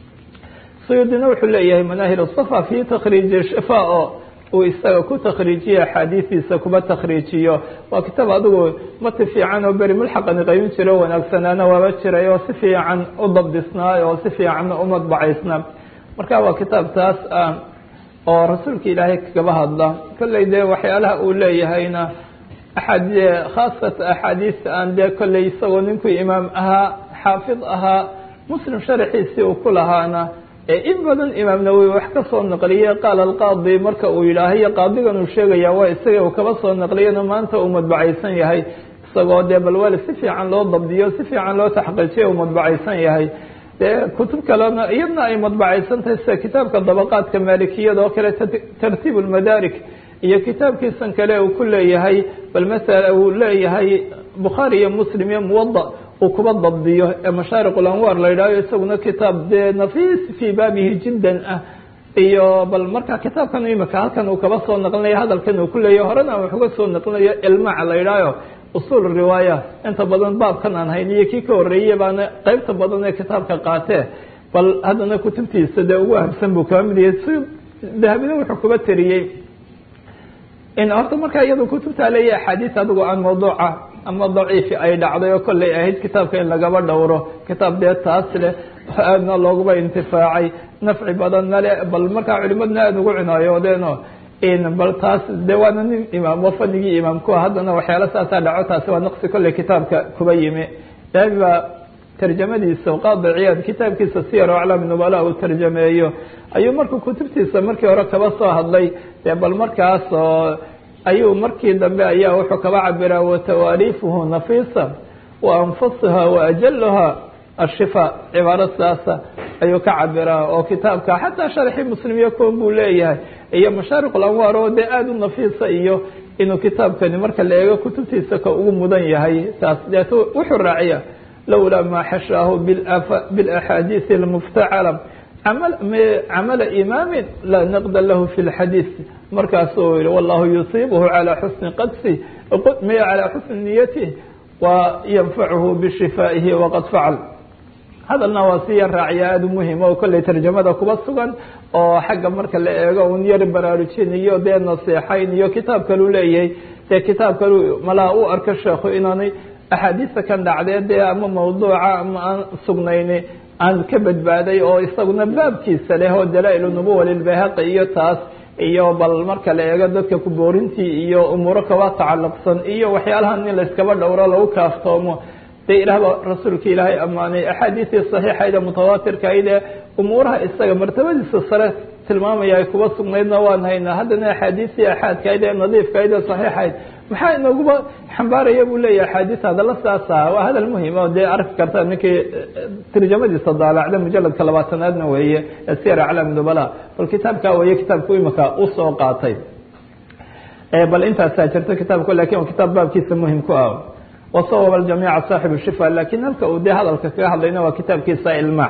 Speaker 2: suyuudina wuxuu leeyahay manaahil safa fi takhriiji shifa oo uu isaga ku takhriijiyo axaadiistiisa kuba takhriijiyo waa kitaab adigu mati fiican oo beri mulxaqani qaybin jiro wanaagsanaana waaba jiray oo si fiican u dabdisnaa oo si fiicanna u madbacaysna marka waa kitaab taas ah oo rasuulka ilaahay kagaba hadla kolley dee waxyaalaha uu leeyahayna axad khaasata axaadiista aan dee kolley isagoo ninkuu imaam ahaa xaafid ahaa muslim sharaxiisii uu ku lahaana in badan imaam nawowi wax ka soo naqliyey qaala alqaadi marka uu yidhaahayo qaadigan uu sheegaya waa isaga uu kaba soo naqliyana maanta uu madbacaysan yahay isagoo dee balwali si fiican loo dabdiyo si fiican loo taxqiijiyo uu madbacaysan yahay dee kutub kalena iyadna ay madbacaysan tahay sida kitaabka dabaqaadka maalikiyada oo kale tartiib lmadaarik iyo kitaabkiisan kale uu ku leeyahay bal masala uu leeyahay bukhaari iyo muslim iyo muwada uu kuba dabdiyo ee mashaariq ulanwaar la yidhahyo isaguna kitaab dee nafiis fii baabihi jiddan ah iyo bal marka kitaabkan imika halkan uu kaba soo naqlinayo hadalkan uu ku leeyahy horena wax uga soo naqlinayo ilmac la yidhahyo usuul riwaaya inta badan baabkan aan hayn iyo kii ka horreeyey baana qeybta badan ee kitaabka qaatee bal haddana kutubtiisa dee ugu ahamsan buu kaba mid yahay si dahabina wuxuu kuba teriyey in horta markaa iyado kutubtaa leeya axaadiis adigu aan mawduuca ama daciifi ay dhacday oo kolley ahayd kitaabka in lagaba dhowro kitaab dee taas leh aadna looguba intifaacay nafci badan male bal markaa culimadna aada ugu cinaayoodeen bal taas de waana nin imaam oo fanigii imaamkua haddana waxyaala saasaa dhaco taasi waa naqsi kolley kitaabka kuba yimi dahabi baa tarjamadiisa qaadi ciyaad kitaabkiisa siyar o aclaam nubala uu tarjameeyo ayuu markuu kutubtiisa markii hore kaba soo hadlay dee bal markaas oo ayuu markii dambe ayaa wuxuu kaba cabiraa watawaaliifuhu nafiisa wa anfusuha wa ajaluha ashifa cibaaro sidaasa ayuu ka cabiraa oo kitaabka xataa sharxii muslimiya koon buu leeyahay iyo mashaariq ulanwaar oo dee aada u nafiisa iyo inuu kitaabkani marka la eego kutubtiisa ka ugu mudan yahay taas deet wuxuu raaciya lowlaa maa xashaahu bilaxaadiisi almuftacala camala imaamin laa naqda lahu fi lxadiis markaasuu yihi wallahu yusiibuhu calaa xusni qadsi calaa xusni niyatih wa yanfacuhu bishifaa'ihi waqad facal hadalna waa si yar raaciya aada u muhima oo kolley tarjamada kuba sugan oo xagga marka la eego un yar baraarujin iyo dee naseexayn iyo kitaab kalu leeyahay dee kitaab kalu malaa u arko sheekhu inaanay axaadiista kan dhacdee dee ama mawduuca ama aan sugnayni aan ka badbaaday oo isaguna baabkiisa leh oo dalaa-il nubuwa lilbayhaqi iyo taas iyo bal marka la eego dadka kuboorintii iyo umuuro kaba tacalluqsan iyo waxyaalahan in layskaba dhowro lagu kaaftoomo dee ilaahba rasuulka ilaahay ammaanay axaadiistii saxiixayd ee mutawaatirkahayd ee umuuraha isaga martabadiisa sare tilmaamaya ay kuba sugnaydna waan haynaa haddana axaadiistii axaadkahayd ee nadiifkahayd ee saxiixayd maxaa inooguba xambaaraya buu leeyahay axaadiis hadalla saasa waa hadal muhim o dee arki karta ninkii tarjamadiisa daalacda mujaladka labaatanaadna weeye ee siyar aclaam nubala bal kitaabka weeye kitaabku imika usoo qaatay bal intaasaa jirta kitaabku lakin waa kitaab baabkiisa muhim ku ah wasawab aljamiica saaxibu shifa lakin halka uu dee hadalka kaga hadlayna waa kitaabkiisa ilmac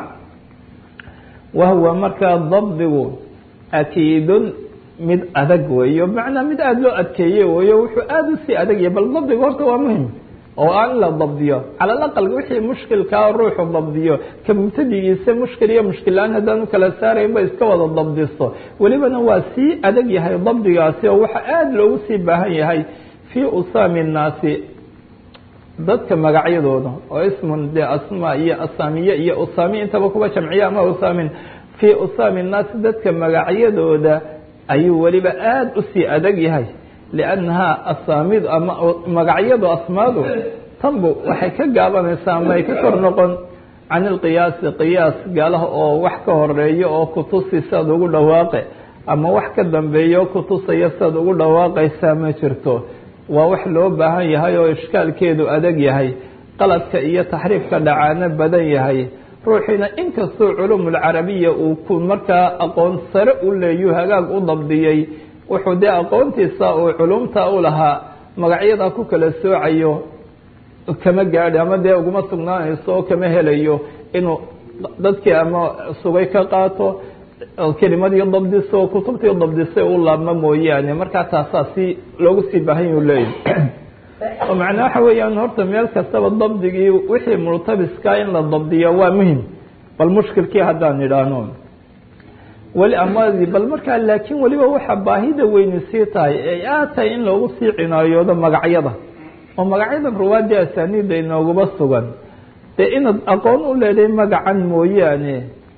Speaker 2: wahuwa markaa dabdigu akiidun mid adag weeyo macnaa mid aada loo adkeeye weeyo wuxuu aada usii adagyahay bal dabdigu horta waa muhim oo aan la dabdiyo cala alaqal wixii mushkilkaa ruuxu dabdiyo ka mubtadigiisa mushkil iyo mushkil la-aan haddaanu kala saaraynba iska wada dabdisto welibana waa sii adag yahay dabdigaasi oo waxa aada loogu sii baahan yahay fii usaami nnaasi dadka magacyadooda oo ismun dee asmaa iyo asaamiye iyo usaami intaba kuba jamciya ama usaamin fii usaami nnaasi dadka magacyadooda ayuu weliba aada usii adag yahay liannahaa asaamidu ama magacyadu asmaadu tanbu waxay ka gaabanaysaa ama ay ka kor noqon can ilqiyaasi qiyaas gaalaha oo wax ka horeeyo oo kutusi saad ugu dhawaaqe ama wax ka dambeeyo kutusaya saad ugu dhawaaqaysaa ma jirto waa wax loo baahan yahay oo ishkaalkeedu adag yahay qaladka iyo taxriifka dhacaano badan yahay ruuxiina inkastoo culumulcarabiya uu ku markaa aqoon sare u leeyu hagaag u dabdiyey wuxuu dee aqoontiisa uu culumta u lahaa magacyada ku kala soocayo kama gaadhi ama dee uguma sugnaanayso oo kama helayo inuu dadkii ama sugay ka qaato kelimadii dabdiso kutubtii dabdisay u laabma mooyaane markaa taasaa si loogu sii baahan yuu leeyahy oo macnaa waxa weeyaan horta meel kastaba dabdigii wixii murtabiska in la dabdiyo waa muhim bal mushkilkii haddaan idhaahno weli amadi bal markaa laakiin weliba waxa baahida weyni sii tahay ay aad tahay in loogu sii cinaayoodo magacyada oo magacyadan ruwaadii asaaniida inooguba sugan dee inaad aqoon u leedahay magacan mooyaane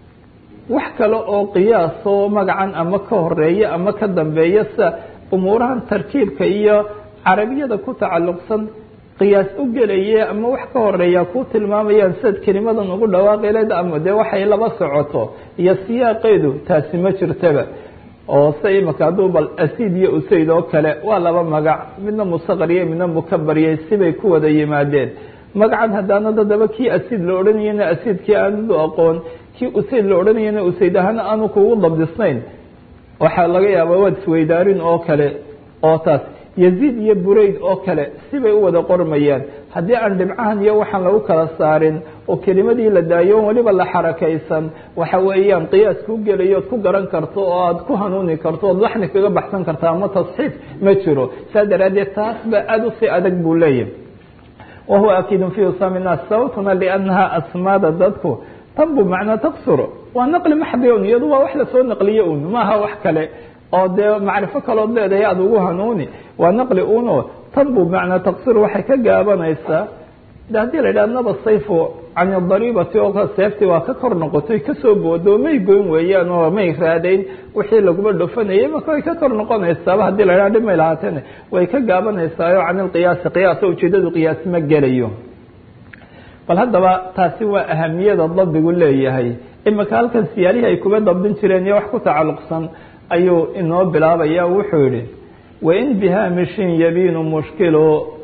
Speaker 2: wax kale oo qiyaasoo magacan ama ka horeeya ama ka dambeeya sida umuurahan tarkiibka iyo carabiyada ku tacalluqsan qiyaas u gelaya ama wax ka horeeya ku tilmaamayaan sidaad kelimadan ugu dhawaaqi leed ama dee waxay laba socoto iyo siyaaqeedu taasi ma jirtaba oo se imika hadduu bal asiid iyo usayd oo kale waa laba magac midna musaqariye midna mukabariyey sibay ku wada yimaadeen magacan haddaana dadaba kii asiid la odhanayana asiidkii aanadu aqoon kii usayd la odhanayana usayd ahaan aanu kugu dabdisnayn waxaa laga yaabaa waad isweydaarin oo kale oo taas yaziid iyo burayd oo kale sibay u wada qormayaan haddii aan dhibcahan iyo waxaan lagu kala saarin oo kelimadii la daayo weliba la xarakaysan waxa weeyaan qiyaas ku gelayo ood ku garan karto oo aad ku hanuuni karto ood laxni kaga baxsan karta ama tasxiif ma jiro saa daraaddeed taas ba aada usii adag buu leeyahy wahuwa akiidun fi usaami naas sababtuna liannaha asmaada dadku tanbu macnaa taksur waa naqli maxdi un iyadu waa wax lasoo naqliye un maaha wax kale oo dee macrifo kalood leedahay aada ugu hanuuni waa naqli uno tanbu macnaa taksir waxay ka gaabanaysaa de haddii la yidhaha naba sayfu can dariibati oo seeftii waa ka kor noqotay kasoo boodo may goyn weeyaan oo may raadayn wixii laguma dhofanayay marka way ka kor noqonaysaaba hadii la yidhaha dhib may lahaateen way ka gaabanaysaao can ilqiyaasi qiyaas oo ujeedadu qiyaas ma gelayo bal haddaba taasi waa ahamiyada dabdigu leeyahay imika halkan siyaalihii ay kuba dabdin jireen iyo wax ku tacalluqsan ayuu inoo bilaabaya wuxuu yihi wain bihaamishin yabiinu mushkilu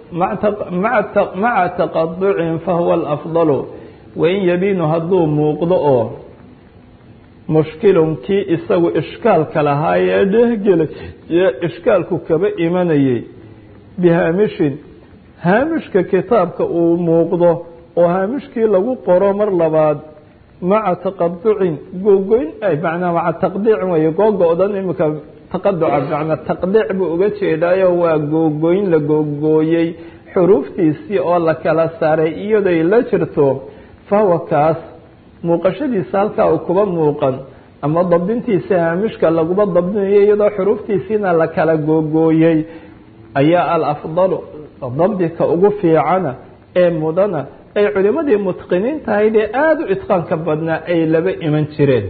Speaker 2: maca taqaducin fahuwa alafdalu wain yabiinu hadduu muuqdo oo mushkilun kii isagu ishkaalka lahaa ee dhehgelay ee ishkaalku kaba imanayay bihaamishin haamishka kitaabka uu muuqdo oo haamishkii lagu qoro mar labaad maca taqaducin googoyn manaa maca taqdiicin wey googo-dan imika taqaduca macnaa taqdiic buu uga jeedaayo waa googoyn la googooyey xuruuftiisii oo la kala saaray iyaday la jirto fahuwa kaas muuqashadiisa halkaa uu kuba muuqan ama dabdintiisa haamishka laguba dabdinayo iyadoo xuruuftiisiina la kala googooyey ayaa alafdalu dabdika ugu fiicana ee mudana ay culimadii mutqiniin tahayd ee aada u itqaanka badnaa ay laba iman jireen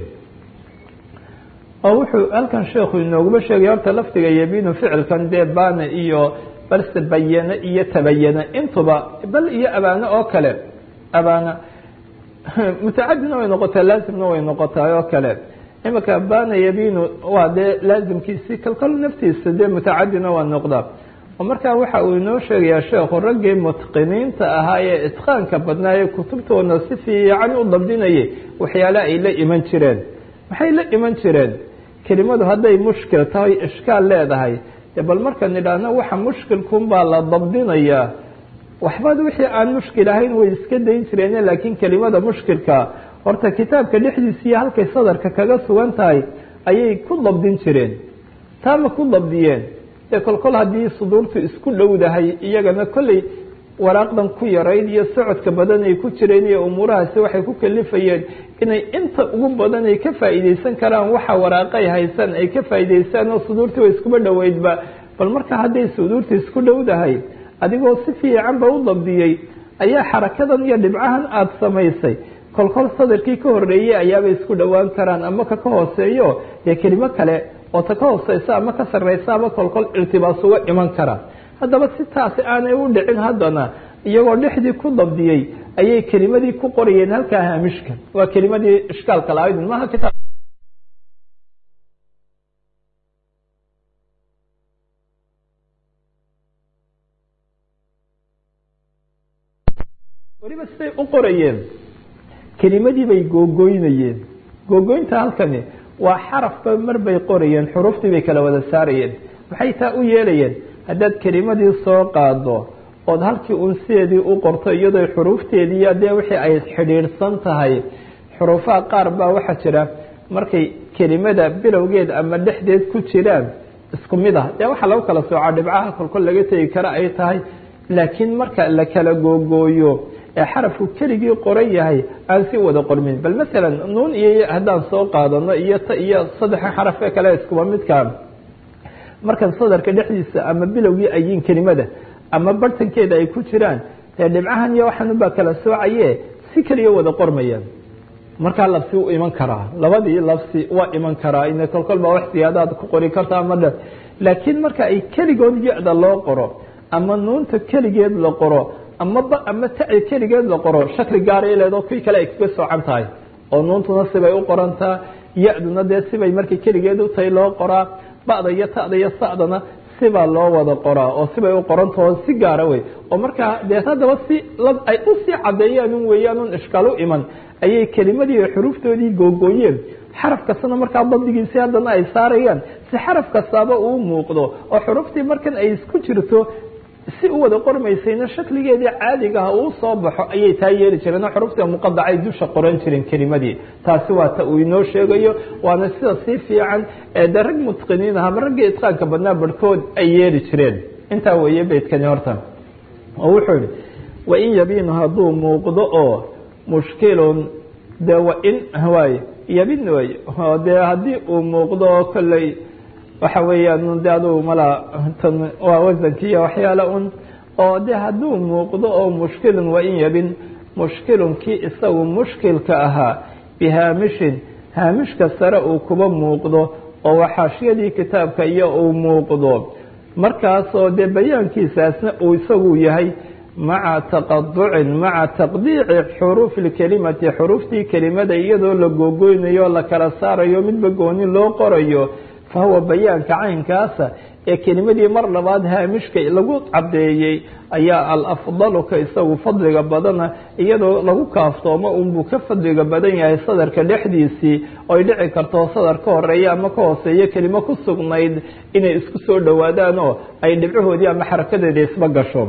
Speaker 2: oo wuxuu halkan sheekhu inooguma sheegay horta lafdiga yabiinu ficilkan dee baana iyo balse bayane iyo tabayane intuba bal iyo abaano oo kale abaana mutacadina way noqotaa laazimna way noqotaa oo kale imika baana yabiinu waa dee laazimkiisii kalkal naftiisa dee mutacadina waa noqdaa oo markaa waxa uu inoo sheegayaa sheekhu raggii mutqiniinta ahaa ee itqaanka badnaaye kutubtoodna si fiican u dabdinayay waxyaale ay la iman jireen maxay la iman jireen kelimadu hadday mushkil tahay ishkaal leedahay dee bal markaan idhaahno waxa mushkilkun baa la dabdinayaa waxbad wixii aan mushkil ahayn way iska dayn jireen laakiin kelimada mushkilka horta kitaabka dhexdiisa iyo halkay sadarka kaga sugan tahay ayay ku dabdin jireen taama ku dabdiyeen dee kolkol haddii suduurtu isku dhowdahay iyagana kolley waraaqdan ku yarayd iyo socodka badan ay ku jireen iyo umuurahaasi waxay ku kalifayeen inay inta ugu badan ay ka faa'iideysan karaan waxa waraaqay haysan ay ka faa'iideystaan oo suduurtii way iskuba dhoweydba bal marka hadday suduurta isku dhowdahay adigoo si fiicanba u dabdiyey ayaa xarakadan iyo dhibcahan aada samaysay kolkol sadarkii ka horeeyey ayaabay isku dhowaan karaan ama ka ka hooseeyo dee kelimo kale oo ta ka hooseysa ama ka sarreysa ama kolkol irtibaas uga iman kara haddaba si taasi aanay u dhicin haddana iyagoo dhexdii ku dabdiyey ayay kelimadii ku qorayeen halkaa haamishka waa kelimadii ishkaalka lahayd maaha kitaab weliba siday u qorayeen kelimadii bay googoynayeen googoynta halkani waa xarafba mar bay qorayeen xuruuftii bay kala wada saarayeen maxay taa u yeelayeen haddaad kelimadii soo qaado ood halkii un sideedii u qorto iyadoo xuruufteedii dee wixii ay xidhiidhsan tahay xuruufaha qaar baa waxaa jira markay kelimada bilowgeed ama dhexdeed ku jiraan isku mid ah dee waxaa lagu kala soocaa dhibcaha kolkol laga tegi kara ay tahay laakiin marka la kala googooyo ee xarafku keligii qoran yahay aan si wada qormin bal masalan nuun iyo haddaan soo qaadano iyo ta iyo saddexa xarafee kale iskuba midkaa markan sadarka dhexdiisa ama bilowgii ayiin kelimada ama bartankeeda ay ku jiraan dee dhibcahan iyo waxaanubaa kala soocaye si keliya wada qormayaan markaa labsi u iman karaa labadii labsi waa iman karaa in kolkol baa wax siyaadaad ku qori karta ama dhan laakiin marka ay keligood ya-da loo qoro ama nuunta keligeed la qoro ama ba ama taci keligeed la qoro shakli gaaray leedoo kii kale ay kaga soocan tahay oo nuuntuna sibay u qorantaa ya-duna dee sibay markay keligeed u tahay loo qoraa ba'da iyo ta'da iyo sa'dana
Speaker 1: sibaa loo wada qoraa oo sibay u qorantao si gaara wey oo markaa dee haddaba si ay usii caddeeyaan un weeyaan un ishkaal u iman ayay kelimadii xuruuftoodii googooyeen xaraf kastana markaa bandigiisi haddana ay saarayaan si xaraf kastaaba uu muuqdo oo xuruftii markan ay isku jirto si u wada qormaysayna shakligeedii caadigaha uu soo baxo ayay taa yeeli jireen oo xurufta muqadacay dusha qoran jireen kelimadii taasi waa ta uu inoo sheegayo waana sida sii fiican ee de rag mutqiniin ahama raggii itqaanka badnaa barhkood ay yeeli jireen intaa weeye beydkani horta oo wuxuu yihi wain yabiinu hadduu muuqdo oo mushkilun de wain waay yabin way oo dee haddii uu muuqdo oo kolley waxa weeyaan de aduu mala tan waa wasankiiyo waxyaala un oo de hadduu muuqdo oo mushkilun wain yabin mushkilun kii isagu mushkilka ahaa bihaamishin haamishka sare uu kuba muuqdo oo waxaashiyadii kitaabka iyo uu muuqdo markaasoo dee bayaankiisaasna uu isagu yahay maca taqaducin maca taqdiici xuruufi lkelimati xuruuftii kelimada iyadoo la googoynayo la kala saarayo midba gooni loo qorayo fa huwa bayaanka caynkaasa ee kelimadii mar labaad haamishka lagu caddeeyey ayaa alafdalu ka isagu fadliga badana iyadoo lagu kaaftoomo unbuu ka fadliga badan yahay sadarka dhexdiisii oy dhici karto sadar ka horeeya ama ka hooseeyo kelimo ku sugnayd inay isku soo dhowaadaan oo ay dhibcahoodii ama xarakadeeda isba gasho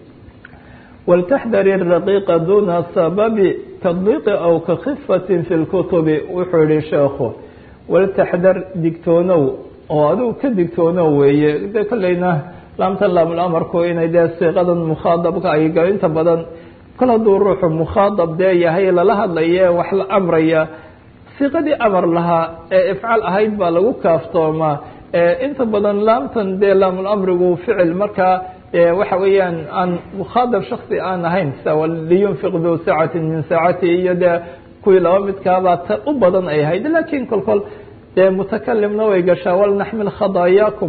Speaker 1: waltaxdari raqiiqa duuna sababi tadbiiqi aw ka khifatin fi lkutubi wuxuu yihi sheekhu waltaxdar digtoonow oo adigu ka digtoonow weeye de kolleyna laamta laamulamarku inay dee siiqadan mukhaadabka ay galo inta badan kol hadduu ruuxu mukhaadab dee yahay lala hadlaya wax la amraya siiqadii amar lahaa ee ifcal ahayd baa lagu kaaftoomaa inta badan laamtan dee laamulamrigu ficil markaa waxa weeyaan aan mukhaadab shaksi aan ahayn liyunfiq duu saacati min saacati iyo dee kuwii laba midkaabaa ta u badan ay ahayd lakin kol kol dee mutakalimna way gashaa walnaxmil khadaayaakum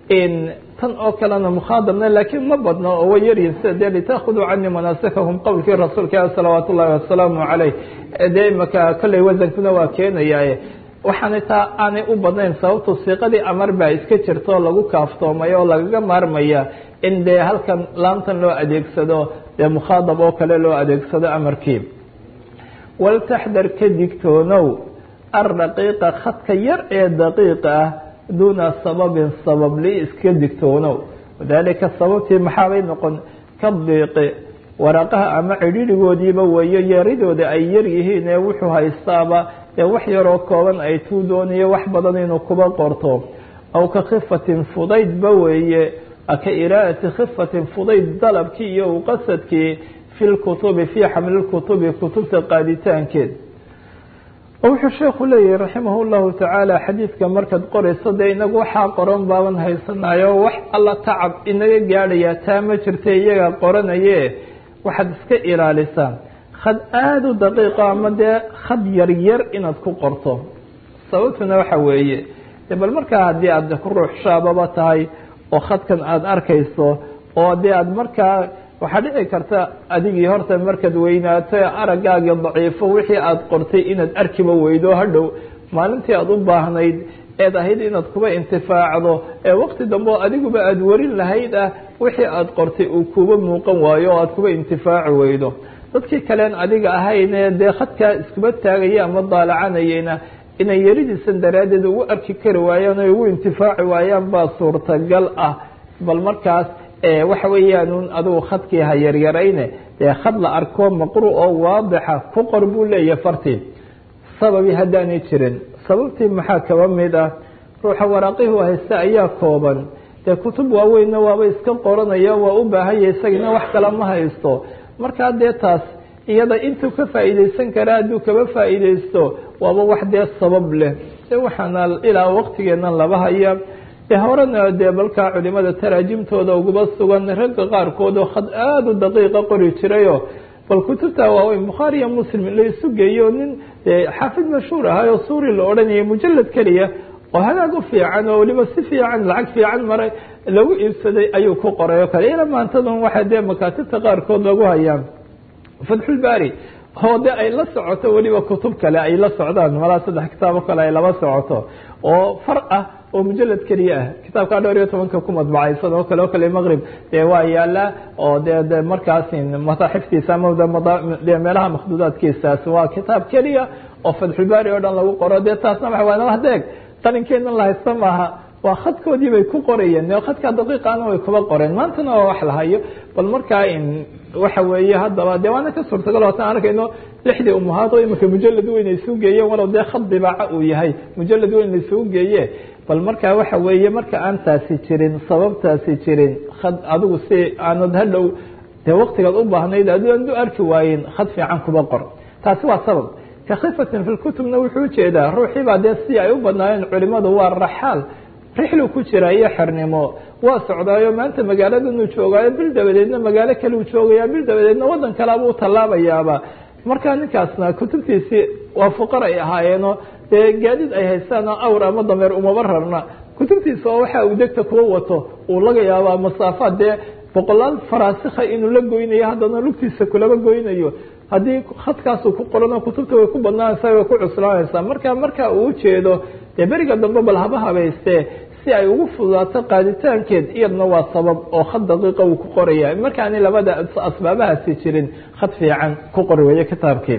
Speaker 1: tan oo kalena mukhaadabna laakiin ma badno oo way yaryihin sida dee litaakhuduu canii manaasikahum qowlkii rasuulka salawaat ullahi wasalaamu caleyh dee imaka kolley wasankuna waa keenayaa waxaana taa aanay u badnayn sababtu siiqadii amar baa iska jirta oo lagu kaaftoomay oo lagaga maarmaya in dee halkan laamtan loo adeegsado dee mukhaadab oo kale loo adeegsado amarkii waltaxdar ka digtoonow alraqiiqa khadka yar ee daqiiqa ah duuna sababin sabab li iska digtoonow wadaalika sababtii maxaabay noqon ka diiqi waraqaha ama cidhirigoodiiba weeyo yaridooda ay yar yihiin ee wuxuu haystaaba ee wax yaroo kooban ay tuu doonayo wax badan inuu kuba qorto aw ka khifatin fudaydba weeye ka iraadati khifatin fudayd dalabkii iyo u qasadkii fi lkutubi fii xamli lkutubi kutubta qaaditaankeed wuxuu sheekhu leeyahi raximah llahu tacaala xadiidka markaad qorayso dee inagu waxaa qoran baaban haysanayo wax alla tacab inaga gaadhaya taa ma jirta iyaga qoranaye waxaad iska ilaalisaa khad aada u daqiiqo ama dee khad yaryar inaad ku qorto sababtuna waxa weeye de bal markaa haddii aad ruux shaababa tahay oo khadkan aada arkayso oo dee aad markaa waxaa dhici karta adigii horta markaad weynaato araggaagii daciifo wixii aada qortay inaad arkiba weydo hadhow maalintii aada u baahnayd eed ahayd inaad kuba intifaacdo ee waqti dambe oo adiguba aada warin lahayd ah wixii aada qortay uu kuba muuqan waayo oo aada kuba intifaaci weydo dadkii kaleen adiga ahayne dee khadkaa iskuba taagaya ama daalacanayeyna inay yaridiisan daraaddeed ugu arki kari waayaan o ugu intifaaci waayaan baa suurtagal ah bal markaas waxa weeyaan un adigu khadkii ha yaryarayne dee khad la arko maqru oo waadixa ku qor buu leeyahay fartii sababi haddaanay jirin sababtii maxaa kaba mid ah ruuxa waraaqihii haysta ayaa kooban dee kutub waaweynna waaba iska qoranaya waa u baahanya isagina wax kale ma haysto markaa dee taas iyada intuu ka faa'iideysan karaa hadduu kaba faa'iideysto waaba wax dee sabab leh de waxaana ilaa waqtigeennan laba haya de horena dee balkaa culimada taraajimtooda uguba sugan ragga qaarkood oo khad aada u daqiiqa qori jirayo bal kutubta waaweyn bukhaari iyo muslim la isu geeyo nin xaafid mashhuur ahay oo suuri la odhanayay mujalad keliya oo hagaag u fiican oo weliba si fiican lacag fiican maray lagu iibsaday ayuu ku qoray o kale ila maantadan waxaa dee makaatibta qaarkood lagu hayaan fatxulbaari oo de ay la socoto weliba kutub kale ay la socdaan malaa saddex kitaabo kale ay laba socoto oo far ah oo mujalad keliya ah kitaabkaa dhowr iyo tobanka ku madbacaysan oo kale oo kale maqrib dee waa yaala oo de de markaas mataaxiftiisa ama de meelaha makhduudaadkiisaas waa kitaab keliya oo fatxulbaari oo dhan lagu qoro dee taasna waa waa hadeeg qalinkeena la haysta maaha waa khadkoodii bay ku qorayeen khadka daqiiqana way kuba qoreen maantana waa wax la hayo bal markaa waxa weeye haddaba dee waana ka suurtagal hootan arkayno lixdii umuhaad oo imika mujalad weyn ay suu geeyeen walow dee khad dibaaca uu yahay mujalad weyn laisuu geeye bal markaa waxa weeye marka aan taasi jirin sababtaasi jirin khad adigu si aanad hadhow dee waktigaad u baahnayd adian u arki waayen khad fiican kuba qor taasi waa sabab kakhifatin fi lkutubna wuxuu ujeedaa ruuxii baa dee si ay u badnaayeen culimadu waa raxaal rixlu ku jira iyo xernimo waa socdaayo maanta magaaladanu joogaayo bil dabadeedna magaalo kale u joogaya bil dabadeedna wadan kaleaba u tallaabayaaba markaa ninkaasna kutubtiisii waa fuqar ay ahaayeeno dee gaadiid ay haystaan awr ama dameer umaba rarna kutubtiisa oo waxa uu degta kuwa wato uu laga yaabaa masaafaad dee boqolaal faraasikha inuu la goynayo haddana lugtiisa kulaba goynayo haddii khadkaasuu ku qorano kutubta way ku badnaanaysa way ku cuslaanaysaa marka marka uu ujeedo dee beriga dambe bal haba habayste si ay ugu fududaato qaaditaankeed iyadna waa sabab oo khad daqiiqa uu ku qoraya markaani labada asbaabahaasi jirin khad fiican ku qori weeye kitaabkii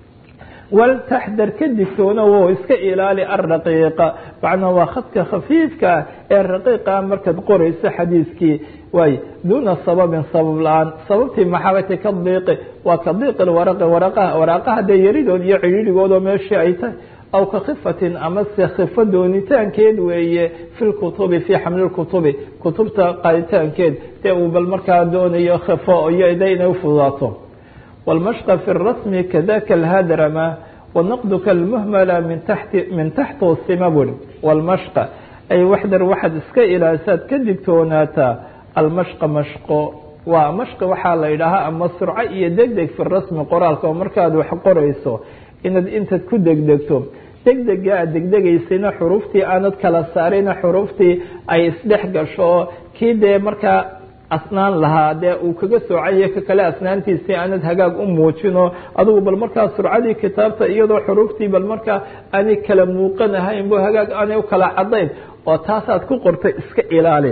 Speaker 1: waltaxdar ka digtoona wo iska ilaali araqiiqa macnaa waa khadka khafiifka ee raqiiqa markaad qorayso xadiiskii waay duuna sababin sabab la-aan sababtii maxaabati ka diiqi waa ka diiqi waraqi waraqaha waraaqaha dee yaridood iyo cidhiidhigoodoo meeshii ay tahay aw ka khifatin ama se khifo doonitaankeed weeye fi lkutubi fii xamli lkutubi kutubta qaaditaankeed dee uu bal markaa doonayo khifo iyo de inay ufududaato والمشق في الرسم كذاك الهدرمة والنقد كالمهملة من تحت من تحت السمب والمشق أي وحدر واحد اسك إلى ساد كدكتوناتا المشق مشق ومشق waxaa la yidhaahaa ama surco iyo degdeg fi rasmi qoraalka oo markaad wax qorayso inaad intaad ku degdegto degdega aad degdegaysayna xuruuftii aanad kala saarina xuruuftii ay isdhex gasho kii dee markaa asnaan lahaa dee uu kaga soocaya ka kale asnaantiisii aanad hagaag u muujino adugu bal markaa surcadii kitaabta iyadoo xuruuftii bal markaa aanay kala muuqanahayn bo hagaag aanay u kala cadayn oo taasaad ku qortay iska ilaali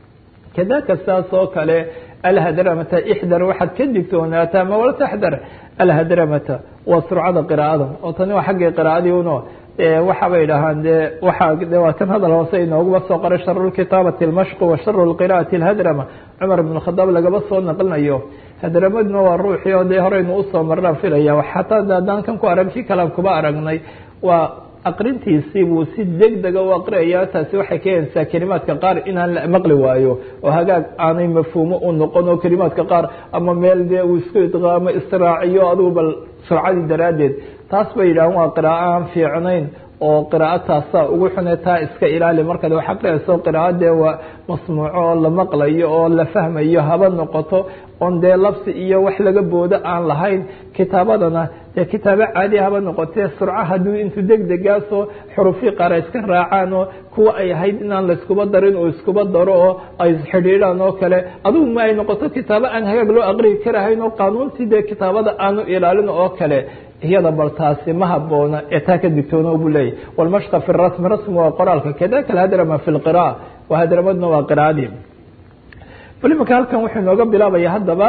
Speaker 1: kadaka saas oo kale alhadramata ixdar waxaad ka digtoonaataa ma wala taxdar alhadramata waa surcada qiraa'ada oo tani waa xaggii qiraa'adii uno waxaabay dhahaan de waa de waa kan hadal hoose inooguma soo qoray sharu lkitaabati almashqu wa sharu lqira'ati alhadrama cumar ibn khadaab lagaba soo naqlinayo hadramadna waa ruuxii oo dee horeynu usoo marnaan filaya xataa haddaan kan ku arag kii kalaan kuba aragnay waa aqrintiisii buu si degdega u aqriyaya taasi waxay keenaysaa kelimaadka qaar inaan la maqli waayo oo hagaag aanay mafhuumo u noqon oo kelimaadka qaar ama meel dee uu isku idqaamo israaciyo adugu bal surcadii daraaddeed taas bay yidhahan waa qiraa'o aan fiicnayn oo qiraa'o taasaa ugu xune taa iska ilaali markaad wax aqriyayso qiraa'adee waa masmuuco oo la maqlayo oo la fahmayo haba noqoto oon dee labsi iyo wax laga boodo aan lahayn kitaabadana dee kitaabo caadi haba noqotee surco hadduu intuu degdegaasoo xurufii qaar ay iska raacaan oo kuwa ay ahayd inaan layskuba darin oo iskuba daro oo ay xidhiidhaan oo kale adugu ma ay noqoto kitaabo aan hagaag loo aqriyi karahayn oo qaanuuntii dee kitaabada aanu ilaalin oo kale iyada bal taasi ma haboona ee taa ka digtoona buu leeyahy walmashqa fi rasmi rasmi waa qoraalka kadaka alhadrama fi lqira'a waa hadramadna waa qiraa'adii bal imanka halkan wuxuu inooga bilaabaya haddaba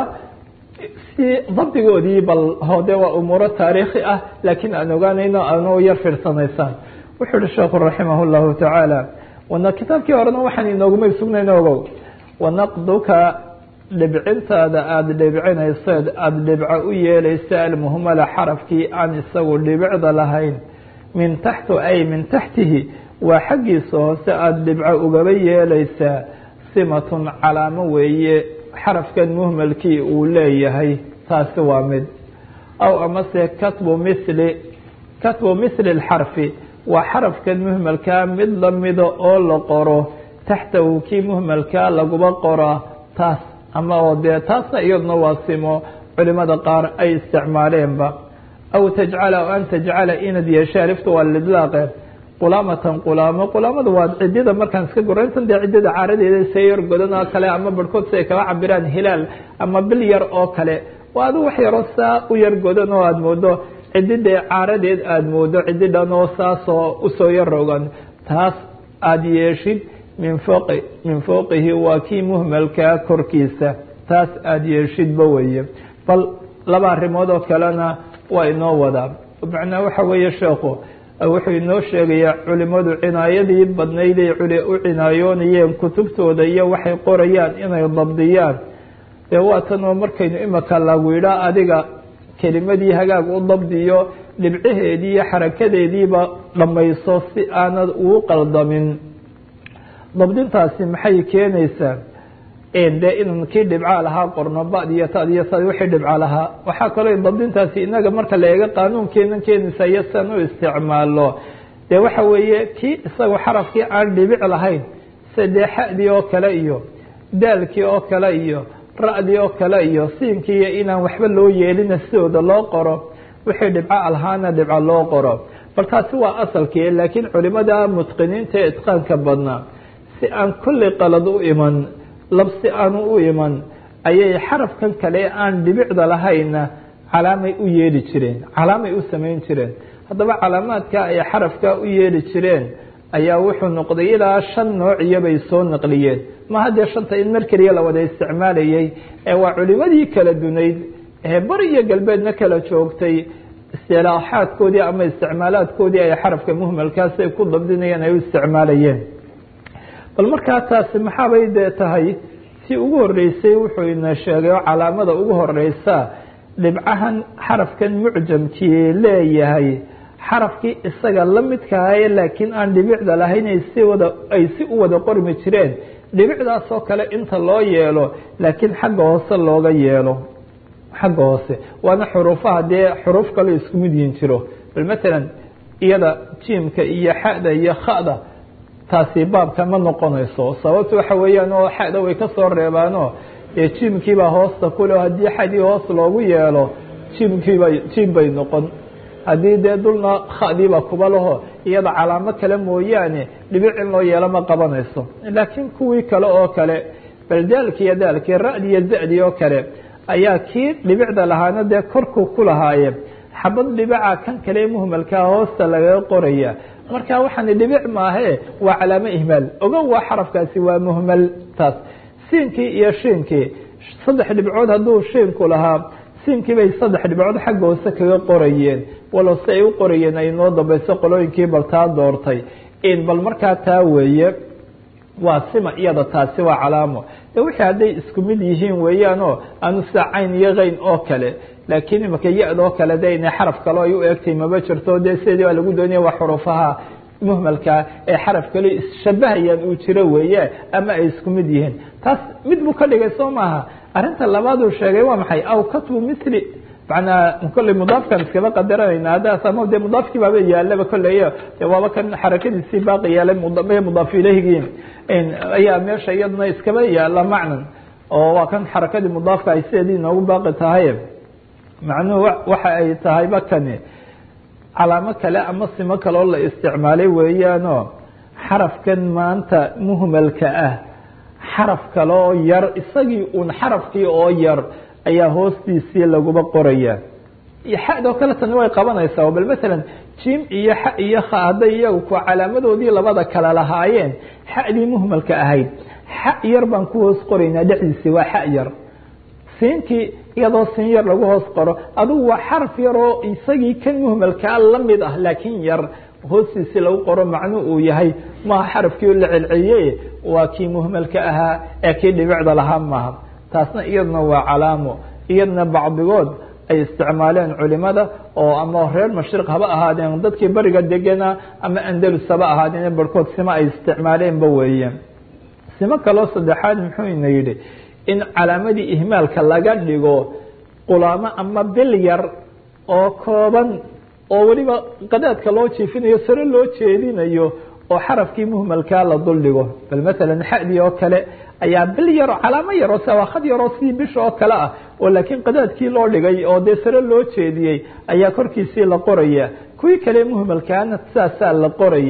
Speaker 1: si dabdigoodii bal hode waa umuuro taariikhi ah laakiin aan ogaanayno aanoo yar fiirsanaysaan wuxuu yihi sheekhu raximah llahu tacaala wana kitaabkii horena waxaan inoogumay sugnayn ogow wanaqduka dhibcintaada aada dhibcinayseed aada dhibco u yeelaysa almuhmala xarafkii aan isagu dhibicda lahayn min taxtu ay min taxtihi waa xaggiisa hoose aada dhibco ugaba yeelaysaa simatun calaamo weeye xarafkan muhmalkii uu leeyahay taasi waa mid aw amase katbu mili katbu mithli lxarfi waa xarafkan muhmalkaa mid lamida oo la qoro taxtahu kii muhmalkaa laguba qoraa taas ama oo dee taasna iyaduna waa simo culimada qaar ay isticmaaleenba aw tajcala o an tajcala inad yeesha alifta waa lidlaaqe qulaamatan qulaamo qulaamada waa cidida markaan iska gorayntan dee ciddada caaradeeda see yar godan oo kale ama barhkood si ay kala cabiraan hilaal ama bil yar oo kale waa adu wax yaroo saa u yar godan oo aada moodo cididee caaradeed aada moodo cididhan oo saasoo usoo yar rogan taas
Speaker 2: aada yeeshid min fooqi min fowqihi waa kii muhmalkaa korkiisa taas aada yeeshidba weeye bal laba arrimood oo kalena waa inoo wadaa macnaa waxa weeye sheekhu wuxuu inoo sheegayaa culimadu cinaayadii badnayday u cinaayoonayeen kutubtooda iyo waxay qorayaan inay dabdiyaan dee waa tan oo markaynu imika lagu yidhaa adiga kelimadii hagaag u dabdiyo dhibcaheedii iyo xarakadeediiba dhammayso si aanad ugu qaldamin dabdintaasi maxay keenaysaa dee inan kii dhibcaa lahaa qorno bad iyo tad iyo sad wixii dhibca lahaa waxaa kaloo dabdintaasi inaga marka la eego qaanuunkeenan keenaysa iyo sian u isticmaalo dee waxa weeye kii isagoo xarafkii aan dhibic lahayn sadee xadii oo kale iyo daalkii oo kale iyo ra-dii oo kale iyo siinkii iyo inaan waxba loo yeelina sidooda loo qoro wixii dhibca lahaana dhibca loo qoro bal taasi waa asalkii laakiin culimada mutqiniinta ee itqaanka badnaa si aan kulli qalad u iman labsi aanu u iman ayay xarafkan kale aan dhibicda lahayna calaamay u yeeli jireen calaamay u samayn jireen haddaba calaamaadka ay xarafka u yeeli jireen ayaa wuxuu noqday ilaa shan noociyo bay soo naqliyeen ma haddee shanta in mar keliya la wada isticmaalayay ee waa culimadii kala dunayd ee bari iyo galbeedna kala joogtay istilaaxaadkoodii ama isticmaalaadkoodii ay xarafka muhmalkaas ay ku dabdinayeen ay u isticmaalayeen bal markaa taasi maxaabay dee tahay si ugu horeysay wuxuu ina sheegay oo calaamada ugu horeysa dhibcahan xarafkan mucjamkii leeyahay xarafkii isaga la midkahaye laakiin aan dhibicda lahayn ay si wada ay si u wada qormi jireen dhibicdaasoo kale inta loo yeelo laakiin xagga hoose looga yeelo xagga hoose waana xuruufaha dee xuruuf kale isku mid yihin jiro bal matalan iyada jiimka iyo xada iyo khada taasi baabka ma noqonayso sababta waxa weeyaan oo xada way kasoo reebaano dee jiimkiibaa hoosta kule haddii xadii hoos loogu yeelo jiimkiiba jiim bay noqon haddii dee dulna khadiiba kuba laho iyada calaamo kale mooyaane dhibic in loo yeelo ma qabanayso laakiin kuwii kale oo kale bal daalki iyo daalkii ra-di iyo za-di oo kale ayaa kii dhibicda lahaana dee korku ku lahaaye xabad dhibica kan kale muhmalkaa hoosta lagaga qoraya marka waxaani dhibic maahe waa calaamo ihmaal ogow waa xarafkaasi waa muhmal taas siinkii iyo shiinkii saddex dhibcood hadduu shiinku lahaa siinkii bay saddex dhibcood xagga hoose kaga qorayeen walow si ay u qorayeen ay noo dambayso qolooyinkii bal taa doortay in bal markaa taa weeye waa sima iyada taasi waa calaamo de wixii hadday isku mid yihiin weeyaanoo aanu sida cayn iyo keyn oo kale laakiin imaka ya-da oo kale de inay xaraf kale ay u egtay maba jirto de sideedii baa lagu doonaya waa xuruufaha muhmalka ee xaraf kale isshabahayaan uu jiro weeye ama ay isku mid yihiin taas mid buu ka dhigay soo maaha arrinta labaaduu sheegay waa maxay aw katbu mithli manaa kolley mudaafkan iskaba qadaranayna haddaas ama de mudaafkii baaba yaalaba kolley de waaba kan xarakadiisii baaqi yaalay mudaaf ilehigii ayaa meesha iyaduna iskaba yaala macnan oo waa kan xarakadii mudaafka ay sideedii inoogu baaqi tahay macnuhu waxa ay tahayba kani calaamo kale ama simo kale oo la isticmaalay weeyaanoo xarafkan maanta muhmalka ah xaraf kale oo yar isagii uun xarafkii oo yar ayaa hoostiisii laguba qoraya xadoo kale tani way qabanaysaa bal matalan jim iyo xa iyo kha hadday iyagu ku calaamadoodii labada kale lahaayeen xadii muhmalka ahayd xa yar baan ku hoos qoraynaa dhexdiisii waa xa yar siinkii iyadoo siin yar lagu hoos qoro adugu waa xaraf yaroo isagii kan muhmalkaa lamid ah laakiin yar hoostiisii lagu qoro macnu uu yahay maaha xarafkii la celceliye waa kii muhmalka ahaa ee kii dhibicda lahaa maaha taasna iyaduna waa calaamo iyadna bacdigood ay isticmaaleen culimada oo ama reer mashriq haba ahaadeen dadkii beriga degana ama andalus haba ahaadeen barhkood sima ay isticmaaleenba weeye simo kaloo saddexaad muxuu ina yidhi in calaamadii ihmaalka laga dhigo qulaamo ama bil yar oo kooban oo weliba qadaadka loo jiifinayo sare loo jeedinayo oo xarafkii muhmalkaa la duldhigo bal matalan xadii oo kale ayaa bil yaro calaamo yaroo sawaakad yaroo sidii bisha oo kale ah oo laakiin qadaadkii loo dhigay oo dee sare loo jeediyey ayaa korkiisii la qoraya kuwii kale muhmalkaana saasaa la qoraya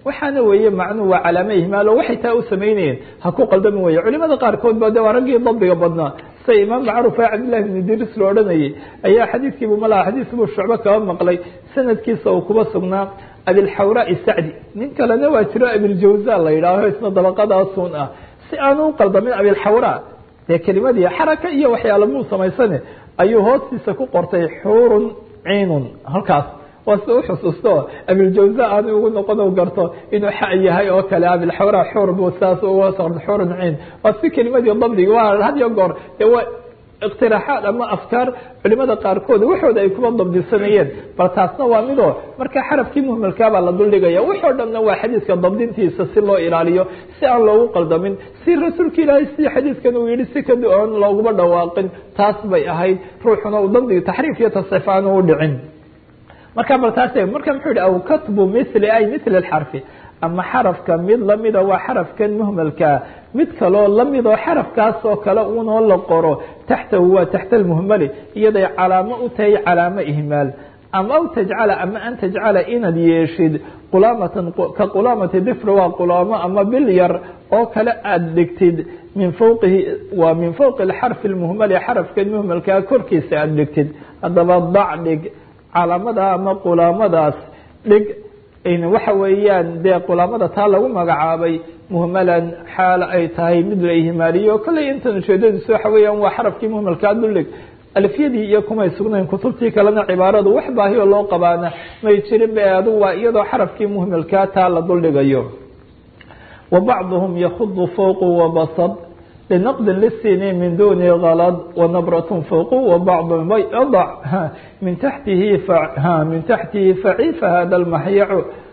Speaker 1: waxaana weeye macnuhu waa calaamo ihmaalo waxay taa u samaynayeen ha ku qaldami weye culimada qaarkood ba de waa raggii dabdiga badnaa sida imaam macruuf ee cabdillahi bn idris lo odhanayay ayaa xadiidkiibu malaha xadiis buu shucbo kaba maqlay sanadkiisa uu kuba sugnaa abilxawraa sacdi nin kalena waa jiro abiljawza la yidhaaho isna dabaqadaasun ah si aanu u qaldamin abilxawraa dee kelimadii xaraka iyo waxyaala muu samaysane ayuu hoostiisa ku qortay xuurun ciinun halkaas waa sida uxusuusto abiljawza aanu ugu noqon garto inuu xa yahay oo kale abilxawra xuur buu saas uga soo xuurun ciin waa si kelimadii dabdigi waa had iyo goor dee waa iqtiraaxaad ama afkaar culimada qaarkood waxooda ay kuma dabdisanayeen bal taasna waa midoo marka xarafkii muhmalkaabaa la duldhigaya waxoo dhanna waa xadiidka dabdintiisa si loo ilaaliyo si aan loogu qaldamin si rasuulka ilaahay si xadiidkan uu yihi si kaduan looguma dhawaaqin taas bay ahayd ruuxuna uu dabdigi taxriif iyo tasxiif aanu u dhicin marka bal taas marka muxuu yihi aw katbu mili ay mili xarfi ama xarafka mid lamida waa xarafkan muhmalkaa mid kaloo lamidoo xarafkaas oo kale unoo la qoro taxtahu waa taxta almuhmali iyaday calaamo u tahay calaamo ihmaal ama aw tajcala ama an tajcala inaad yeeshid qulaamatan ka qulaamati difr waa qulaamo ama bil yar oo kale aada dhigtid min fowqihi waa min fowqi xarfi lmuhmali xarafkan muhmalkaa korkiisa aada dhigtid haddaba dac dhig calaamada ama qulaamadaas dhig waxa weeyaan dee qulaamada taa lagu magacaabay muhmalan xaal ay tahay mid la ihmaaliyo kolley intan ujeedadiisu waxa weeyaan waa xarafkii muhmalkaa duldhig alfiyadii iyo kumay sugnayn kutubtii kalena cibaaradu wax baahiyo loo qabaana may jirin be adugu waa iyadoo xarafkii muhmalkaa taa la duldhigayo wa bacduhum yakudu fowqu wabasad لنقد للسين من دون غلط ونبرة فوق وبعض يضع من تحته من تحته فعيف هذا المحيع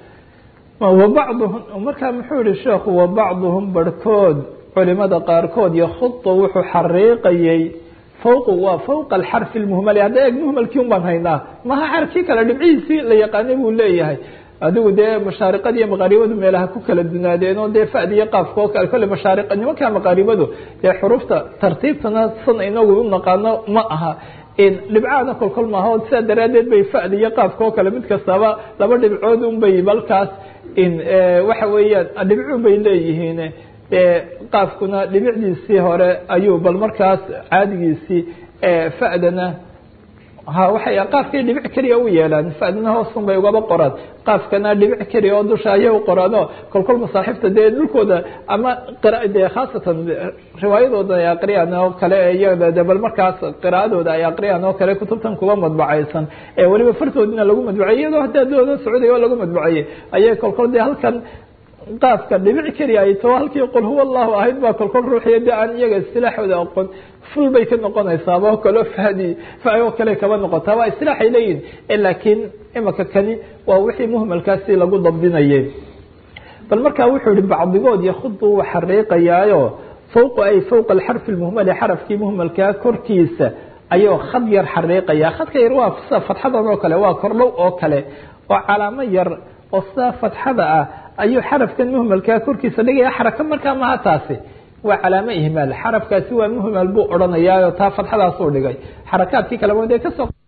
Speaker 1: وبعضهم markaa muxuu yihi sheekhu وبacضهم barhkood culimada qaarkood yakhuط wuxuu xariiqayay fowq waa fowqa الxarف الmhml hadda eeg mhmalkii un baan haynaa maha xarfkii kale dhibcihiisii la yaqaanay buu leeyahay adigu dee mashaariqada iyo maqaaribadu meelaha ku kala dunaadeen oo dee fadi iyo qaafka oo kale kolle mashaari nimanka maqaaribadu dee xurufta tartiibtana san inagu u naqaano ma aha dhibcaana kolkol maaha o sidaa daraadeed bay fadi iyo qaafka oo kale mid kastaba laba dhibcood un bay balkaas waxa weeyaan dhibcun bay leeyihiin qaafkuna dhibicdiisii hore ayuu bal markaas caadigiisii fadana ha waxay qaafkay dhibic keliya u yeelaan fadna hoosun bay ugaba qoraan qaafkana dhibic keliya oo dusha ayay u qoraan oo kolkol masaaxifta dee dhulkooda ama dee khaasatan riwaayadooda ay aqriyaan oo kale iyada de bal markaas qiraa'adooda ay aqriyaan oo kale kutubtan kuba madbacaysan ee weliba fartoodina lagu madbaceyey iyadoo haddaa dooda socday oo lagu madbaceyey ayay kolkol dee halkan qaafka dhibic keliya ay tao halkii qul huwa allahu ahayd baa kolkol ruuxiya de aan iyaga istilaaxooda aqoon ful bay ka noqonaysaaba oo kaleo fahdi oo kale kaba noqotaa waa istilaaxay leeyihin laakiin imaka kani waa wixii muhmalkaasi lagu dabdinayay bal markaa wuxuu yihi bacdigood yakudu uu xariiqayaayo fowqa ay fowqa alxarfi lmuhmali xarafkii muhmalkaa korkiisa ayuu khad yar xariiqaya khadka yar waa sida fatxadan oo kale waa kordhow oo kale oo calaamo yar oo sidaa fatxada ah ayuu xarafkan muhmalkaa korkiisa dhigaya xaraka markaa maha taasi waa calaamo ihmaal xarafkaasi waa muhmal buu odhanayaa taa fatxadaasuu dhigay xarakaadkii kalema dee kasoo